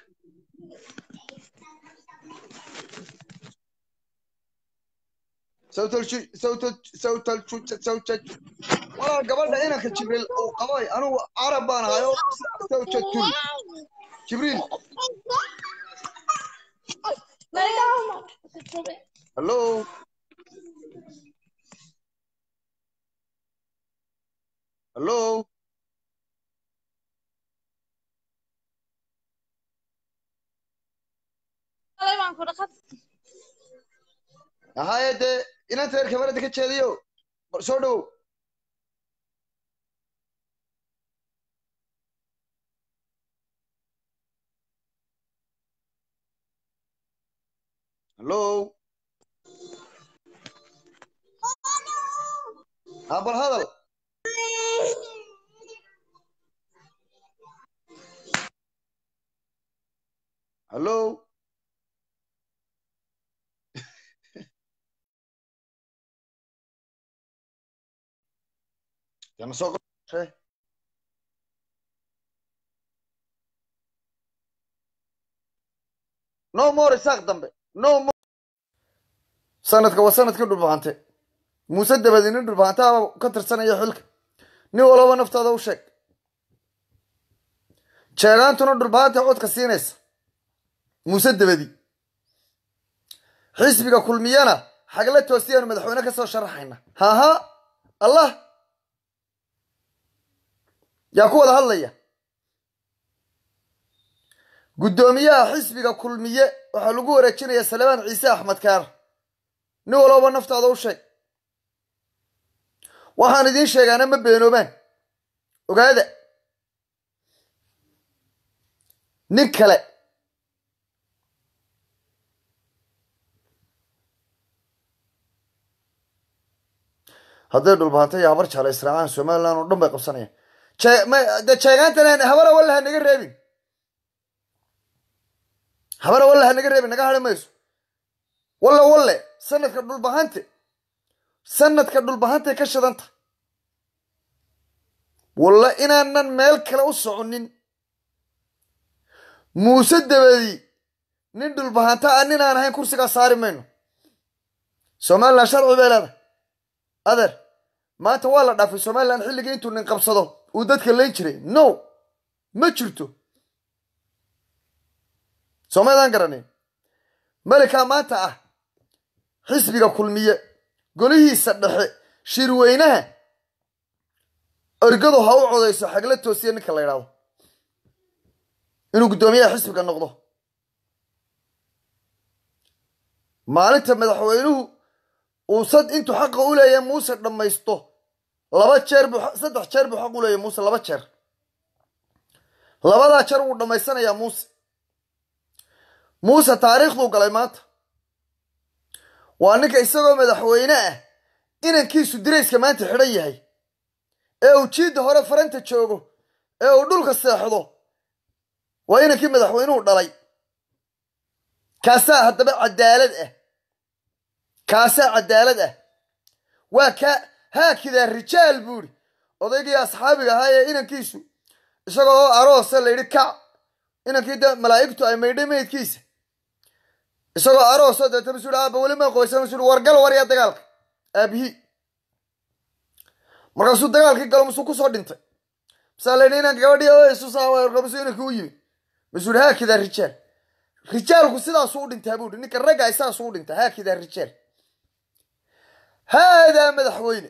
walaal gabadha inanka jibriil uu qabay anugu carab baan ahayo sawjatul jibriil hallo hallo haye dee inanta reer kamarada ka jeediyo bal soo dhowow hallo ha bal hadal hallo yana soo qoshay no more isaaq dambe no more sanadka waa sanadkii dhulbahante muuse dabadi nin dhulbahantaaba ka tirsanaya xilka nin walaba naftaada u sheeg jeegaantuna dhulbahanta codka siinaysa muuse dabadi xisbiga kulmiyana xagla toosiyaanu madaxweyne ka soo sharaxayna haha allah yaa ku wada hadlaya guddoomiyaha xisbiga kulmiye waxaa lagu wareejinaya salebaan ciise axmed kaar nin walooba naftaada u sheeg waxaan idiin sheegaana ma beenoobaan ogaada nin kale hadday dhulbaanta iyo habar jecla israacaan somaliland oo dhan bay qabsanayaan jee- ma- dee jeegaantan habara walla ha naga reebin habara walla ha naga reebin naga hadhi mayso walla walle sanadka dhulbahante sanadka dhulbahantay ka shidanta walla inaanan meel kale u soconin muuse dabadi nin dhulbahanta ah nin aan ahayn kursigaa saari mayno somaliland sharci bay leedahay adeer maanta waa la dhaafay somaliland xilligii intuu nin qabsado uu dadka layn jiray no ma jirto soomaydaan garanin melikaa maanta ah xisbiga kulmiye golihiisa dhexe shirweynaha ergadu ha u codayso xagla toosiya ninka la yidhaahdo inuu guddoomiyaha xisbiga noqdo maalinta madaxweynuhu uu sad intuu xaqa u leeyahay muuse dhammaysto laba jeer buu saddex jeer buu xaq u leeyahay muuse laba jeer labadaa jeer wuu dhammaysanayaa muuse muuse taariikhduu galay maanta waa ninka isagoo madaxweyne ah inankiisu dirayska maanta xidhan yahay ee uu jiidda hore faranta joogo ee uu dhulka seexdo waa inankii madaxweynuhu dhalay kaasaa haddaba cadaalad ah kaasaa cadaalad ah waa kaa haakidaa rijaal buuri odaygii asxaabiga ahaa ee inankiisu isagoo oo aroosa la yidhi kac inankii de malaa'igtu ay maydhay meydkiisa isagoo arooso deeta masu yidhi aaba weli ma qoysa masu yidhi wargal warya dagaalka aabihii markaasuu dagaalkii galo masuu kusoo dhintay masaa la yidhi inanka gabadhii oo isu saa masuu inankii u yimi masuu yidhi haakidaa rijaal rijaalku sidaasuu u dhintaa buu yidhi ninka ragga saasuu u dhintaa haakidaa rijaal haadaa madaxweyne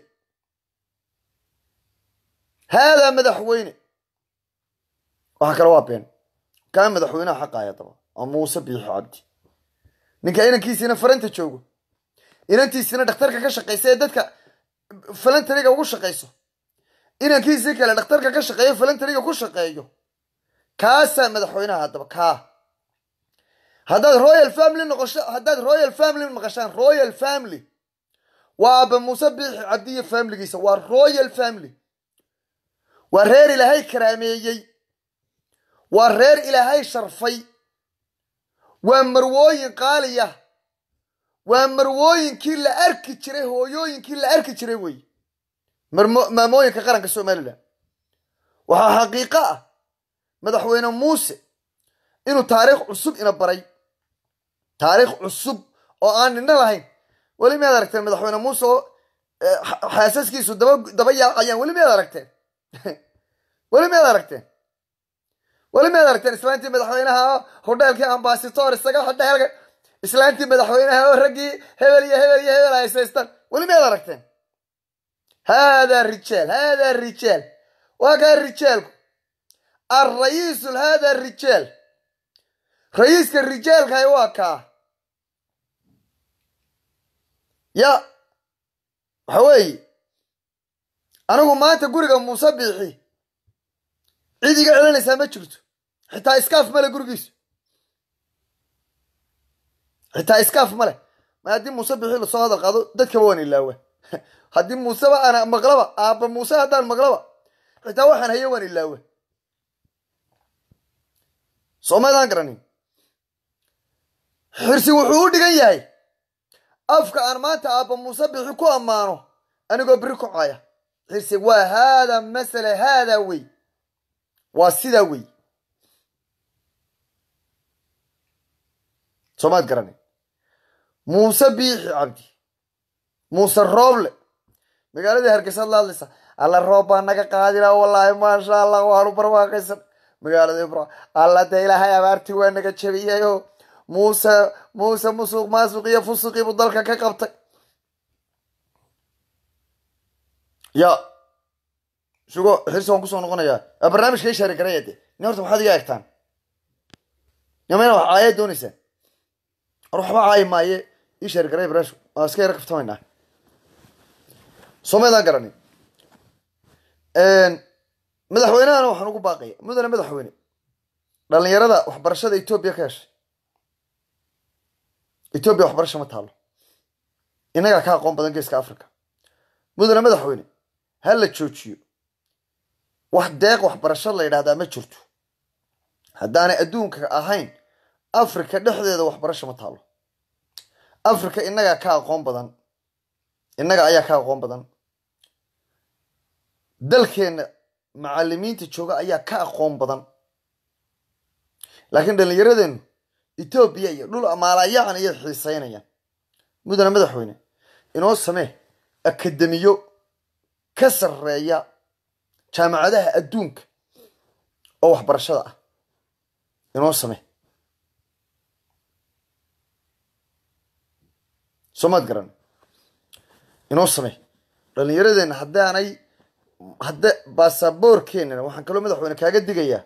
haadaa madaxweyne waxa kale waa been kaa madaxweynaha xaqaaya daba oo muuse biixi cabdi ninka inankiisiina faranta joogo inantiisina dhakhtarka ka shaqaysa ee dadka falantariga ugu shaqayso inankiisii kale dhakhtarka ka shaqeeyo falantariga ku shaqeeyo kaasaa madaxweynaha haddaba kaa haddaad royal family noqosho haddaad royal family maqashaan royal family waa aaba muuse biixi cabdi iyo familigiisa waa royal family waa reer ilaahay karaameeyey waa reer ilaahay sharfay waa marwooyin qaaliya waa marwooyinkii la arki jiray hooyooyinkii la arki jiray wey marmo- maamooyinka qaranka somalilan waxaa xaqiiqo ah madaxweyne muuse inuu taariikh cusub ina baray taariikh cusub oo aan nina lahayn weli miyaad aragteen madaxweyne muuse oo eh, xa- xaasaskiisu daba daba yaacayaan weli miyaad aragteen weli miyaad aragteen weli miyaad aragteen islaantii madaxweynaha oo hodheelkii ambasitor isaga hodheelka islaantii madaxweynaha oo raggii hebel iyo hebel iyo hebel haysaystaan weli miyaad aragteen haadaa rijaal haadaa rijaal waa kaa rijaalku alrayiisul haadaa rijaal rayiiska rijaalkahay waa kaa ya waxa weeye anigu maanta guriga muuse biixi cid iga celinaysaa ma jirto xitaa iskaaf male gurigiisu xitaa iskaaf male ma haddii muuse biixi lasoo hadal qaado dadkaba waan ilaawa haddii muuseba ana maqlaba aabba muuse haddaan maqlaba xitaa waxaan haye waan ilaawa soomaydaan garanin xirsi wuxuu u dhigan yahay afka aan maanta aabba muuse bixi ku ammaano anigoo beri kocaya xirsi waa haadaa masala haadaa wey waa sidaa wey soomaad garanin muuse biixi cabdi muuse rooble magaaladii hargeysaad la hadlaysa alla roob baa naga qaadina wallaahi maasha allah waanu barwaaqaysan magaalada ibra alla dee ilaahay abaartii waa naga jabiyayoo muuse muuse musuq maasuq iyo fusuqii buu dalka ka qabtay ya sugo xirsi waan kusoo noqonayaa aa barnaamijka ishaari garaya de ni horta maxaad iga egtaan nimayna wax caaya dooneysaan or waxba caayi maaye ishaari garaya barnaamijku waa iska yara kaftamaynaa soomaydaan garanin madaxweynahana waxaan ugu baaqaya mudane madaxweyne dhalinyarada waxbarashada etoobiya ka heshay etoobiya waxbarasha ma taalo innagaa ka aqoon badan geeska africa mudane madaxweyne ha la joojiyo wax deeq waxbarasho la yidhahdaa ma jirto haddaanay adduunka ahayn africa dhexdeeda waxbarasho ma taalo africa innagaa ka aqoon badan innaga ayaa ka aqoon badan dalkeenna macalimiinta jooga ayaa ka aqoon badan laakiin dhallinyaradeennu etoobiya iyo dhul amaalayacan ayay xiiseynayaan mudane madaxweyne inoo samee akademiyo ka sarreeya jaamacadaha adduunka oo waxbarashada ah inoo samee soomaad garan inoo samee dhallinyaradeenna haddaanay hadda baasaboorkeenana waxaan kaloo madaxweyne kaaga digayaa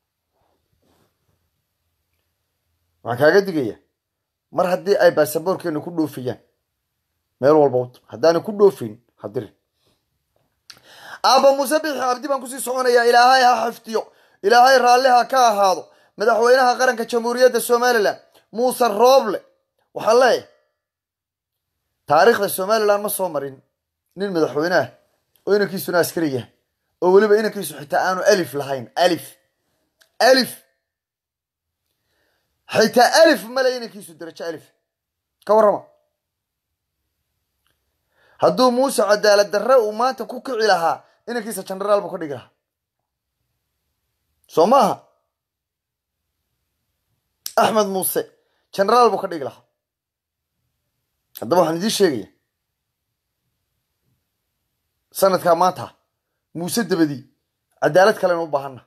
waxaan kaaga digayaa mar haddii ay baasaboorkeena ku dhoofayaan meel walba wad haddaanay ku dhoofayn hadirin aabba muuse bixi cabdi baan kusii soconayaa ilaahay ha xifdiyo ilaahay raalli ha ka ahaado madaxweynaha qaranka jamhuuriyadda somalilan muuse rooble waxaa leeyahay taariikhda somalilan ma soo marin nin madaxweyne ah oo inankiisuna askari yahay oo weliba inankiisu xitaa aanu alif lahayn alif alif xitaa alif male inankiisu darajo alif ka warrama hadduu muuse cadaalad darre uu maanta ku kici lahaa inankiisa genaraal buu ka dhigi lahaa soo maaha axmed muuse genaraal buu ka dhigi lahaa haddaba waxaan idiin sheegaya sanadkaa maanta muuse dabadii cadaalad kalenu u baahanna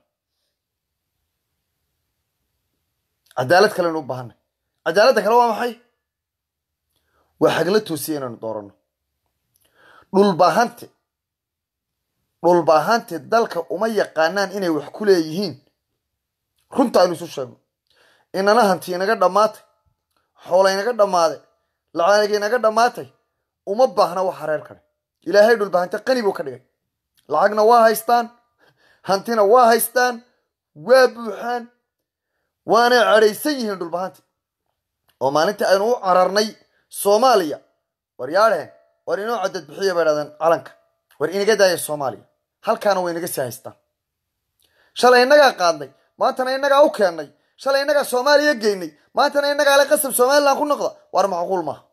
cadaalad kalenu u baahanna cadaaladda kale waa maxay waa xagla toosiya inaanu dooranno dhulbaahante dhulbaahante dalka uma yaqaanaan inay wax ku leeyihiin runta aynu isu sheegno inana hanti inaga dhammaatay xoola inaga dhammaaday lacaaniga inaga dhammaatay uma baahna wax hareer kale ilaahay dhulbahante qani buu ka dhigay lacagna waa haystaan hantina waa haystaan waa buuxaan waanay cadhaysan yihiin dhulbahante oo maalintii aynu u cararnay soomaaliya war yaadheen war inoo cadad bixiya bay dhahdeen calanka war inaga daaya soomaaliya halkaana way inaga sii haystaan shalay innagaa qaadnay maantana innagaa u keennay shalay innagaa soomaaliya geynay maantana innagaa le qasab somalilan ku noqda war macquul maaha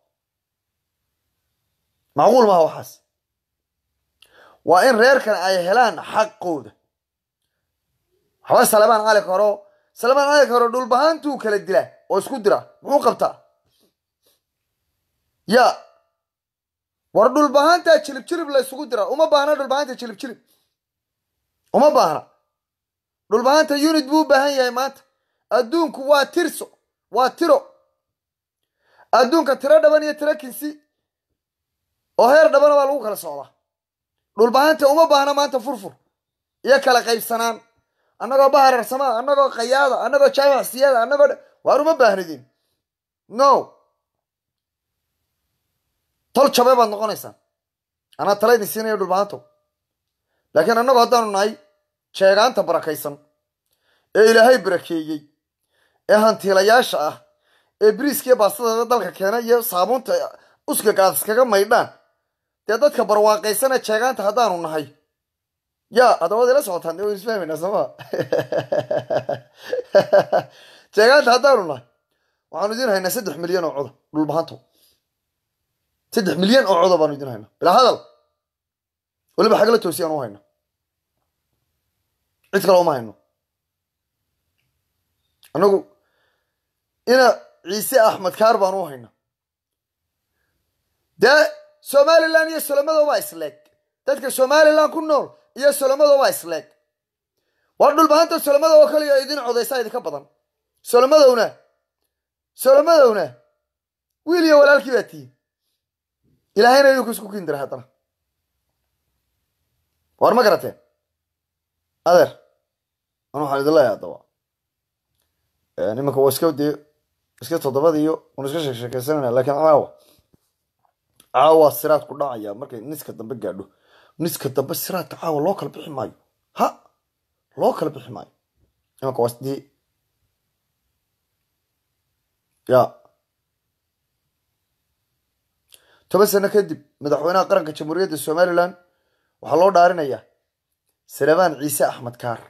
macquul maaha waxaas waa in reerkan ay helaan xaqooda waxba salamaan cali karo salamaan cali karo dhulbahaantuu kala dilaa oo isku dira muxuu qabtaa ya war dhulbahaantaa jilib jilib la isugu dira uma baahna dhulbahaanta jilib jilib uma baahna dhulbahaanta unit buu u baahan yahay maanta adduunku waa tirso waa tiro adduunka tiro dhaban iyo tiro kinsi oo heer dhabana baa lagu kala socdaa dhulbahanta uma baahna maanta furfur iyo kala qaybsanaan annagoo bahararsamaa annagoo qayaada annagoo jaamac siyaada annagoo waar uma baahnidin no tol jabe baad noqonaysaan anaa tala idin siinaya dhulbahantow laakiin annagu haddaanu nahay jeegaanta barakaysan ee ilaahay barakeeyey ee hantiilayaasha ah ee biriiskiiyo baastada dalka keena iyo saabuunta uskaga aad iskaga maydhaan dee dadka barwaaqaysana jeegaanta haddaanu nahay yaa haddaba ila socotaan de waynu isfahmaynaa sooma jeegaanta haddaanu nahay waxaanu idin haynaa saddex milyan oo coda dhulbahanto saddex milyan oo coda baanu idin haynaa bilaa hadal weliba xagla toosi aan u hayno cid kale uma hayno annagu ina ciise axmed kaar baan u hayna dee somalilan iyo solomadooba isleeg dadka somalilan ku nool iyo solomadooba isleeg waa dhulbahanta solomada oo kaliya idin codaysaa idinka badan solomadowna solomadowna wiil iyo walaalkii baa tihiin ilaahayna idinku isku kindira haddana war ma garateen adeer an waxaan idin leeyahay haddaba nimanka waa iska dee iska toddobada iyo un iska sheeksheekaysanayna lakiin caawa caawa siraad ku dhacaya markay niska dambe gaadho niska dambe siraadka caawa loo kala bixi maayo ha loo kala bixi maayo imanka waa sidii ya toban sano kadib madaxweynaha qaranka jamhuuriyadda somalilan waxaa loo dhaarinayaa salabaan ciise axmed kaar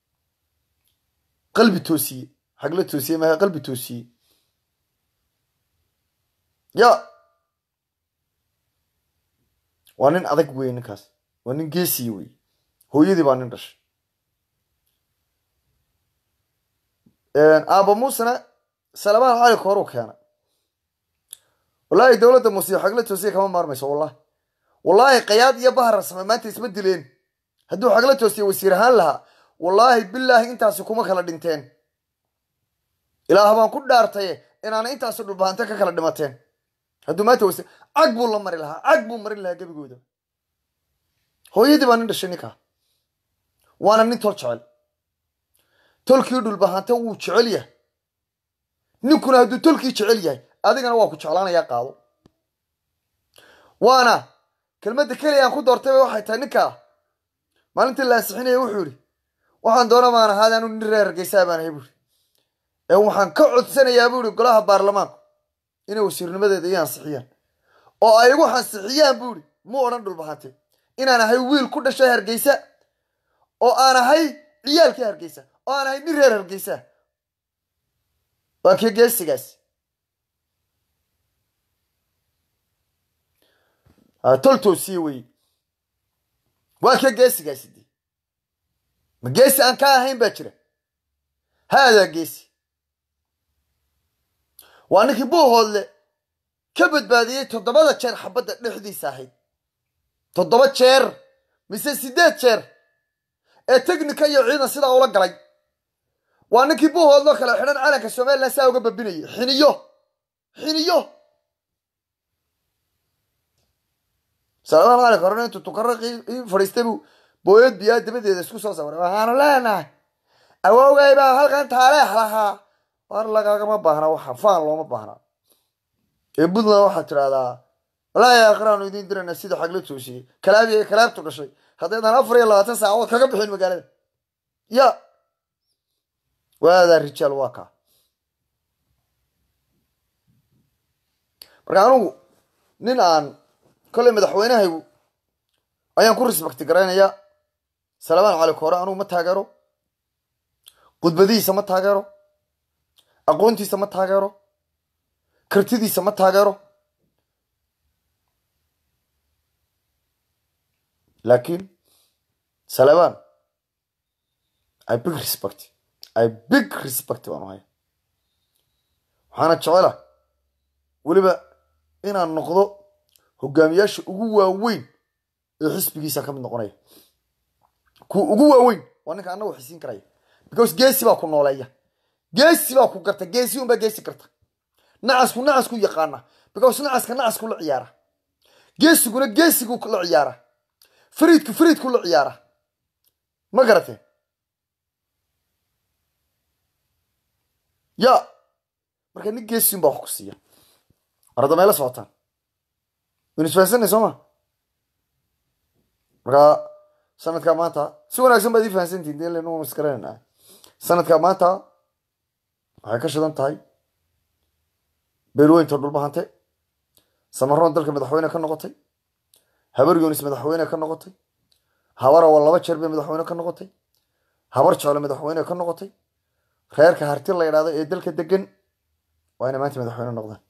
qalbi toosiye xagla toosiye maaha qalbi toosiye ya waa nin adag wey ninkaas waa nin geesiye wey hooyadii baa nin dhashay aaba muusena salabaan cali kooruu keena wallaahi dowladda muusiyo xagla toosiye kama maarmayso wallahi wallaahi qayaad iyo bahar same maanta isma dileen hadduu xagla toosiye wasiir ahaan lahaa wallaahi bilaahi intaasi kuma kala dhinteen ilaah baan ku dhaartaye inaana intaasi dhulbahante ka kala dhimateen hadduu maanta wasiir cag buu la mari lahaa cag buu marin lahaa gebigooda hooyadii baa nin dhashay ninkaa waana nin tol jecel tolkii dhulbahante wuu jecel yahay ninkuna hadduu tolkii jecel yahay adigana waa ku jeclaanayaa qaado waana kelmadda keliya aan ku doortayba waxay tahay ninkaa maalintii la ansixinaya wuxuu yidhi waxaan doona baan ahaada anu nin reer hargeysaa baan ahay buuri ee waxaan ka codsanayaa buu ihi golaha baarlamaanku inay wasiirnimadeeda ii ansixiyaan oo ay igu ansixiyaan buu ihi mu odhan dhulbahante inaan ahay wiil ku dhashay hargeysa oo aan ahay ciyaalkii hargeysa oo aan ahay nin reer hargeysa waa kii geesigaas tol toosiye weye waa kii geesigaasi de ma geesi aan ka ahayn baa jira haadaa geesi waa ninkii buuhoodle ka badbaadiyey toddobada jeer xabadda dhexdiisa ahayd toddoba jeer mise siddeed jeer ee technika iyo ciidan sidaa ula galay waa ninkii buuhoodloo kale xidhan calanka somalilan saa uga babinayay xiniyo xiniyo salmaan cali korona intuu tukaro fadhiistay buu booyad biyaa dabadeeda isku soo sawiray waxaanu leenahay awowgay baa halkan taaleex lahaa war lagagama baahna waxa faan looma baahna ee puntland waxaad tidhahdaa walaahi aakhiraanu idiin dirana sida xagla toosiyey kalaabi ee kalaabtu dhashay haddaydan afar iyo labaatan saacadood kaga bixin magaalada ya waadaa rijaal waa kaa marka anugu nin aan kolley madaxweynahaygu ayaan ku respecti garaynayaa salabaan cali koore anugu ma taageero khudbadihiisa ma taageero aqoontiisa ma taageero kartidiisa ma taageero laakiin salabaan i big respect i big respect baan uhaya waxaana jecela weliba inaan noqdo hogaamiyaasha ugu waaweyn ee xisbigiisa ka mid noqonaya kuwa ugu waaweyn waa ninka annagu xisiin karaya because geesi baa ku nooleeya geesi baa ku garta geesi unbaa geesi garta nacasku nacasku yaqaana because nacaska nacasku la ciyaara geesiguna geesigu la ciyaara fariidku fariidku la ciyaara ma garatee ya marka nin geesiun baa wax ku siiya mar hadda mayla socotaan waynu isfahansanay soo ma marka sanadkaa maanta si wanaagsan baad ii fahansantihin dee lenu iskaranayna sanadkaa maanta waxay ka shidan tahay beelweynta dhulbahante samaroon dalka madaxweyne ka noqotay habar yunis madaxweyne ka noqotay habarawa laba jeer bay madaxweyne ka noqotay habar jeclo madaxweyne ka noqotay reerka harti la yidhahdo ee dalka degan waa inay maanta madaxweyne noqdaan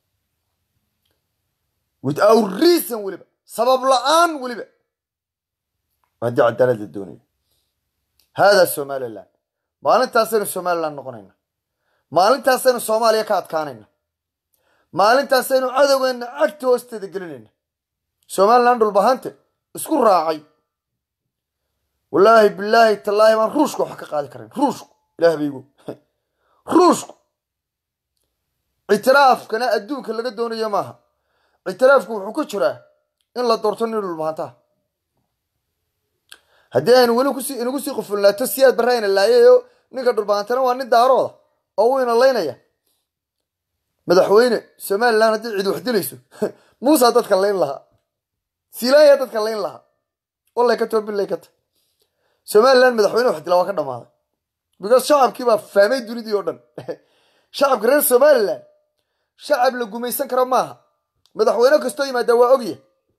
without reason weliba sabab la-aan weliba haddii cadaalad la doonayo haadaa somaliland maalintaasaynu somaliland noqonayna maalintaasaynu soomaaliya ka adkaanayna maalintaasaynu cadowgeena cagta hoosteeda gelinayna somaliland dhulbahante isku raacay wallaahi bilaahi tallaahi baan ruushka wax ka qaadi karayn ruushku ilaah baygu ruushku ictiraafkana adduunka laga doonayo maaha ictiraafku wuxuu ku jiraa in la doorto nin dhulbahantaha haddii aynu weli kusi inagu sii qufulnaato siyaad barraayna laayayo ninka dhulbahantana waa nin daarooda oo uu ina laynaya madaxweyne somaliland haddii cid wax dilayso muusaa dadka layn lahaa siilaanyaa dadka layn lahaa wallay ka too bilay ka ta somaliland madaxweyne wax dila waa ka dhammaaday because shacabkii baa fahmay dunidii oo dhan shacabka reer somaliland shacab la gumaysan karo maaha madaxweyne kastoo yimaada waa ogya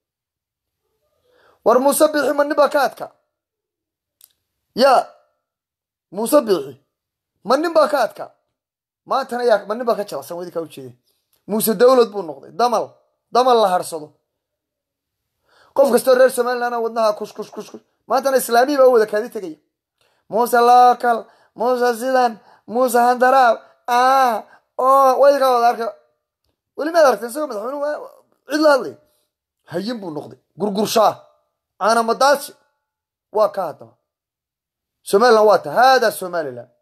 war muuse biixi ma nin baa ka adka yaa muuse biixi ma nin baa ka adka maantana yaa ma nin baa ka jalacsan wadi kaa ujeedeen muuse dawlad buu noqday damal damal la harsado qof kastoo reer somaliland wadnaha kush kush kush kush maantana islaamiyi baa u wada kaadi tegaya muuse local muuse sidan muuse handaraab ah oo wadi kaa wada arka weli maad aragteen isagoo madaxweynuhu waa- cid la hadlay hayin buu noqday gurgurshaa caanamadaashi waa ka haddaba somaliland waa ta hada somaliland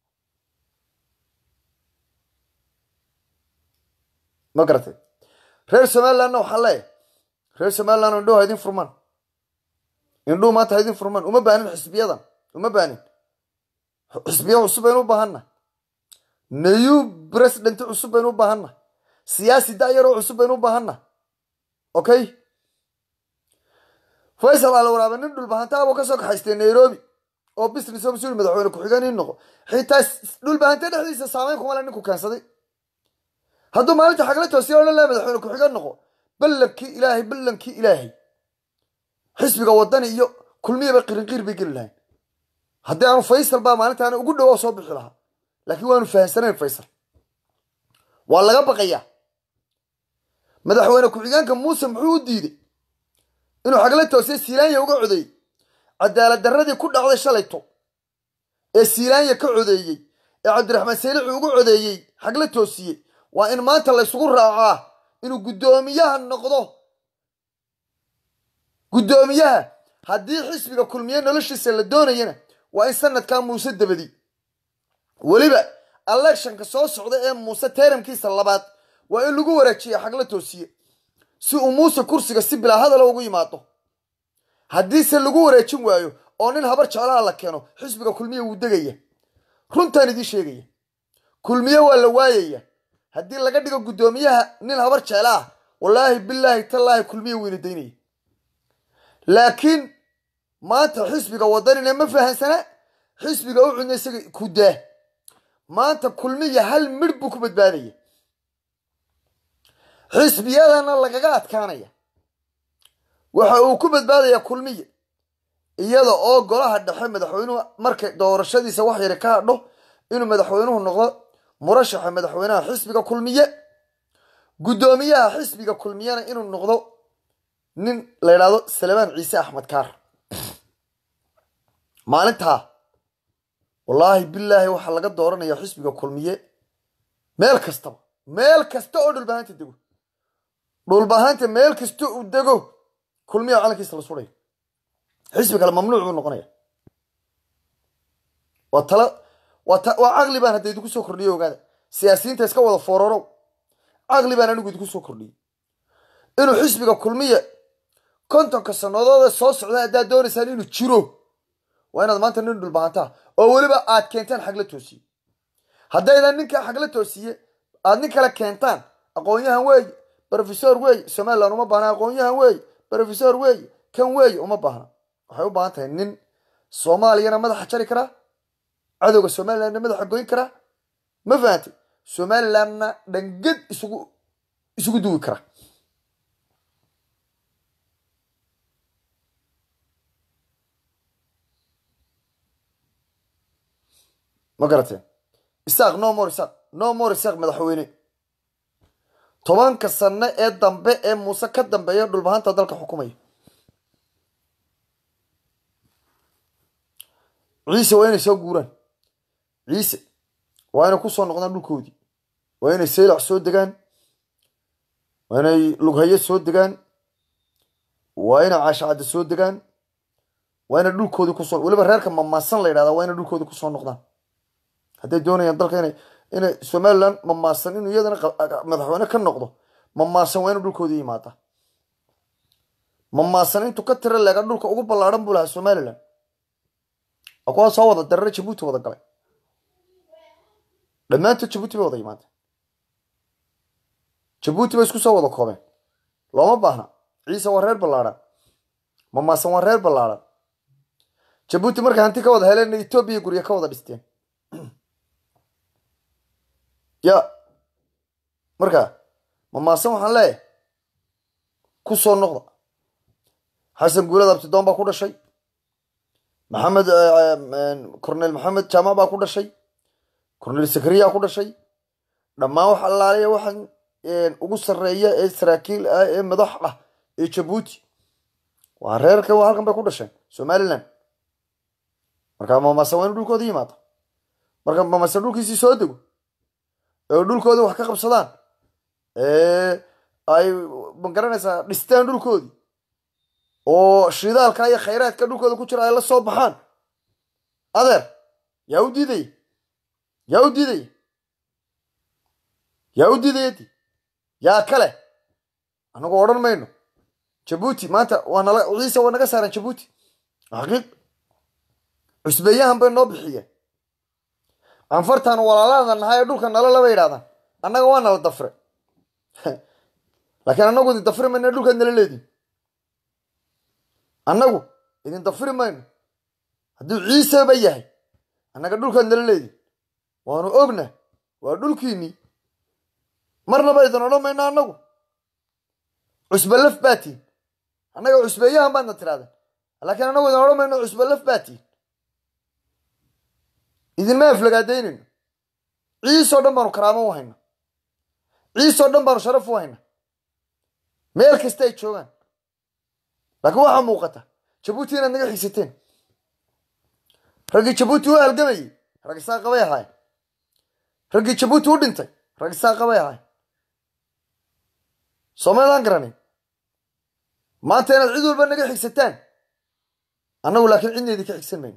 ma garatay reer somalilandna waxaa leeyahay reer somaliland indhuhu ha idin furmaan indhuhu maanta ha idin furmaan uma baanin xisbiyadan uma baanin xisbiya cusub baynu u baahanna new president cusub baynu u baahanna siyaasi da'yaroo cusub baynu u baahanna okay faysal ala waraabe nin dhulbahantaabuu kasoo kaxaystay nairobi oo business oo mas-uul madaxweyne ku-xigeen ii noqo xitaa s- dhulbahante dhexdiisa saameyn kuma le ninku keensaday hadduu maalinta xagla toosiya odhan laha madaxweyne ku-xigeen noqo ballankii ilaahay ballankii ilaahay xisbiga wadani iyo kulmiyaba qirinqiir bay geli lahayn haddii aanu faysal baa maalintaana ugu dhow oo soo bixi lahaa laakiin waanu fahamsanayn faysal waa laga baqayaa madaxweyne ku-xigeenka muuse muxuu u diiday inuu xagla toosiya siilaanya uga codeeyey cadaalad darradii ku dhacday shalayto ee siilaanya ka codeeyey ee cabdiraxmaan saylici ugu codeeyey xagla toosiyey waa in maanta laysugu raacaa inuu guddoomiyaha noqdo guddoomiyaha haddii xisbiga kulmiye noloshiisa la doonayana waa in sanadkaa muuse dabadi weliba electionka soo socda ee muuse teeramkiisa labaad waa in lagu wareejiya xagla toosiye si uu muuse kursiga si bilaa hadala ugu yimaado haddiise lagu wareejin waayo oo nin habar jeclaha la keeno xisbiga kulmiye wuu degaya runtaan idiin sheegaya kulmiye waa la waayaya haddii laga dhigo guddoomiyaha nin habar jecla ah wallaahi bilaahi tallaahi kulmiye weyna daynaya laakiin maanta xisbiga wadanina ma fahansana xisbiga u cudna isaga ku daa maanta kulmiya hal midh buu ku badbaadaya xisbiyadana lagaga adkaanaya waxa uu ku badbaadaya kulmiya iyada oo golaha dhexe madaxweynuhu markay doorashadiisa wax yari ka hadho inuu madaxweynuhu noqdo murashaxa madaxweynaha xisbiga kulmiye guddoomiyaha xisbiga kulmiyena inuu noqdo nin la yidhaahdo salmaan ciise axmed kaar maalintaa wallaahi bilaahi waxaa laga dooranaya xisbiga kulmiye meel kastaba meel kasta oo dhulbahanta dego dhulbahanta meel kasta uu dego kulmiya calankiisa la surayo xisbi kale mamnuuc buu noqonaya waa tala waa ta waa caqli baan hadda idinku soo kordhiyo ogaada siyaasiyiinta iska wada foororow caqli baan anigu idinku soo kordhiyey inuu xisbiga kulmiya kontonka sannadood ee soo socda haddaad doonaysaan inuu jiro waa inaad maanta nin dhulbahantaa oo weliba aad keentaan xagla toosiye haddaydan ninkaa xagla toosiye aad nin kale keentaan aqoon-yahan weeye brofesor weeye somaliland uma baahna aqoon-yahan weeye brofesor weeye kan weeye uma baahna waxay u baahan tahay nin soomaaliyana madaxa jari karaa cadowga somalilandna madaxa goyn karaa ma fahantay somalilandna dhangad isugu isugu duwi kara ma garateen isaaq no more isaaq no more isaaq madaxweyne tobanka sano ee dambe ee muuse ka dambeeya dhulbahanta dalka xukumaya ciise waa inay soo guuraan ciise waa inay kusoo noqdaan dhulkoodii waa inay saylac soo degaan waa inay lughaye soo degaan waa inay caashacadda soo degaan waa inay dhulkoodii kusoo weliba reerka mamaasan la yidhahda waa inay dhulkoodii kusoo noqdaan hadday doonayaan dalka inay inay somaliland mamaasan inuu iyadana madaxweyne ka noqdo mamaasan waa inuu dhulkoodii yimaada mamaasan intuu ka tira leega dhulka ugu ballaadhan buu lahaa somaliland waa kuwaa soo wada darare jabuuti wada galay dhammaantood jabuuti bay wada yimaadeen jabuuti bay isku soo wada koobeen looma baahna ciise waa reer ballaadhan mamaasan waa reer ballaadhan jabuuti markay hanti ka wada heleen etoobiya guryo ka wada dhisteen ya marka mamaasan waxaan leeyahay ku soo noqda xasan guulad abtidoon baa ku dhashay maxamed cornel maxamed jaamac baa ku dhashay cornel sakariya ku dhashay dhammaan wax allaaliya waxaan ugu sarreeya ee saraakiil ah ee madax ah ee jabuuti waa reerka halkan bay ku dhasheen somaliland marka mamaasan waa inu dhulkooda yimaado marka mamaasan dhulkiisii soo dego ee dhulkoodii wax ka qabsadaan ay magaranaysaa dhistaan dhulkoodii oo shidaalka iyo khayraadka dhulkooda ku jira ay la soo baxaan adeer yaa u diidaya yaa u diidaya yaa u diidayadi yaa kale annagu odhan mayno jabuuti maanta waa nala ciise waa naga saaran jabuuti xaqiiq cusbeeyahan bay noo bixiyeen anfartaan walaalada nahay ee dhulka nala laba yidhahdaan annaga waa nala dafre laakiin annagu idin dafri mayno dhulkaad nala leediin annagu idin dafri mayno hadduu ciiseba yahay annaga dhulkaad nala leediin waanu ogna waa dhulkiinnii marnaba idin odhan mayno annagu cusbalaf baatiin annaga cusbeeyahan baadna tirahdeen laakiin annagu idin odhan mayno cusbalaf baatiin idinma aflagaadaynayno ciisoo dhan baanu karaamo u hayna ciisoo dhan baanu sharaf u hayna meel kasta ay joogaan laakiin waxaa muuqata jabuuti inaad naga xiisateen raggii jabuuti u halgamayey rag isaa qabay ahaayeen raggii jabuuti u dhintay rag isaa qabay ahaayeen soomaydaan garanay maanta inaad cid walba naga xigsataan annagu laakiin cidna idinka xigsan mayno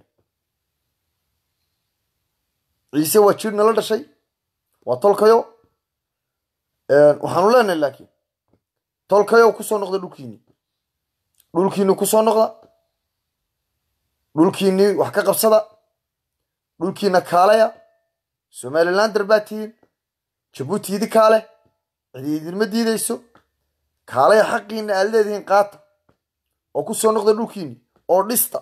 ciise waa jir nala dhashay waa tolkayo waxaanu leenahay laakiin tolkayo kusoo noqda dhulkiinii dhulkiini kusoo noqda dhulkiinii wax ka qabsada dhulkiina kaalaya somalilander baa tihiin jabuuti idi kaale cidi idinma diidayso kaalaya xaqiina aad leedihiin qaata oo kusoo noqda dhulkiini oo dhista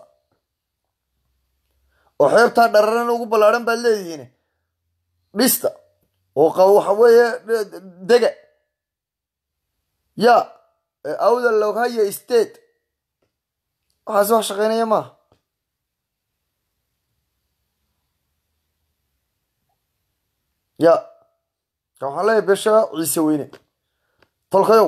oo xeebtaa dhararana ugu ballaadhan baad leedihiin dhista oo waxa weeye dega ya awda loghaya state waxaas wax shaqaynaya maaha ya ka waxaan leeyahay besha ciise weyne tolkayow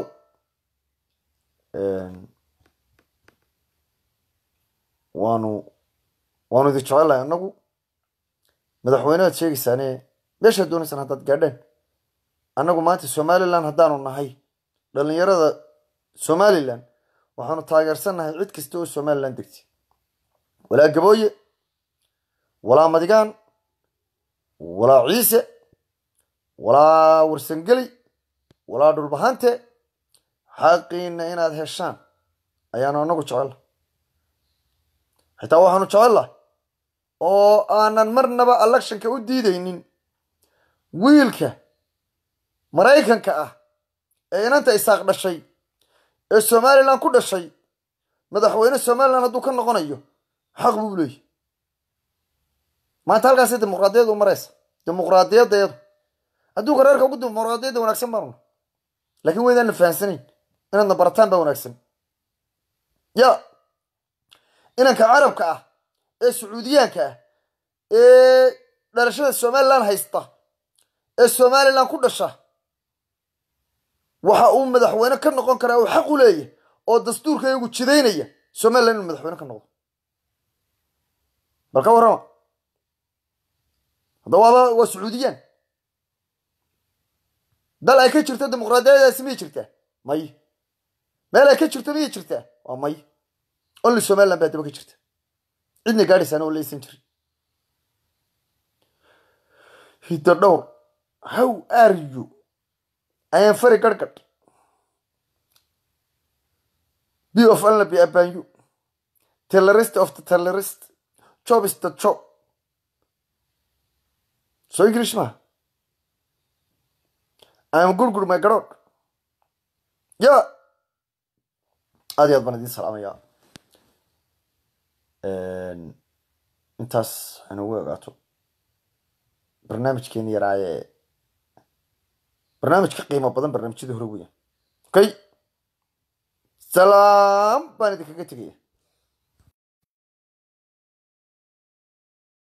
waanu waanu idin jecelahay annagu madaxweynehaad sheegaysaane meeshaad doonaysaan haddaad gaadhaan annagu maanta somalilan haddaanu nahay dhallinyarada somalilan waxaanu taageersannahay cid kasta oo somalilan degtay walaa gabooye walaa madigaan walaa ciise walaa warsangeli walaa dhulbahante xaqiina inaad heshaan ayaanu annagu jecella xitaa waxaanu jecellahay oo aanan marnaba electionka u diidaynin wiilka maraykanka ah ee inanta isaaq dhashay ee somalilan ku dhashay madaxweyne somalilan hadduu ka noqonayo xaq buu leeyahy maanta halkaasay dimuqraadiyadda u maraysa dimuqraadiyaddeedu adduunka reerka ugu dimuqraadiyadda wanaagsan baanu laakiin waydaanna fahansanayn inaadna barataan baa wanaagsan ya inanka carabka ah ee sacuudiyaanka ah ee dhalashada somalilan haysta ee somalilan ku dhasha waxa uu madaxweyne ka noqon karaa uu xaq u leeyahy oo dastuurka iyagu jidaynaya somalilan inuu madaxweyne ka noqdo bal ka warrama hadda waaba waa sacuudiyaan dal ay ka jirto dimuqraadiyadaasi miyay jirtaa may meel ay ka jirto miyay jirtaa waa may only somaliland baa daba ka jirta cidna gaadhaysaana oo laysan jirin hiddo dhowr how are you I am very gargad be of Allah be upon you terrorist of the terrorist job is the job so English ma I am good good my god yeah aad iyo aad baan idiin salaamaya intaas inagu ogaato barnaamijkeeni yaraaye barnaamij ka qiimo badan barnaamijyada hore weya okay salaam baan idinkaga tegaya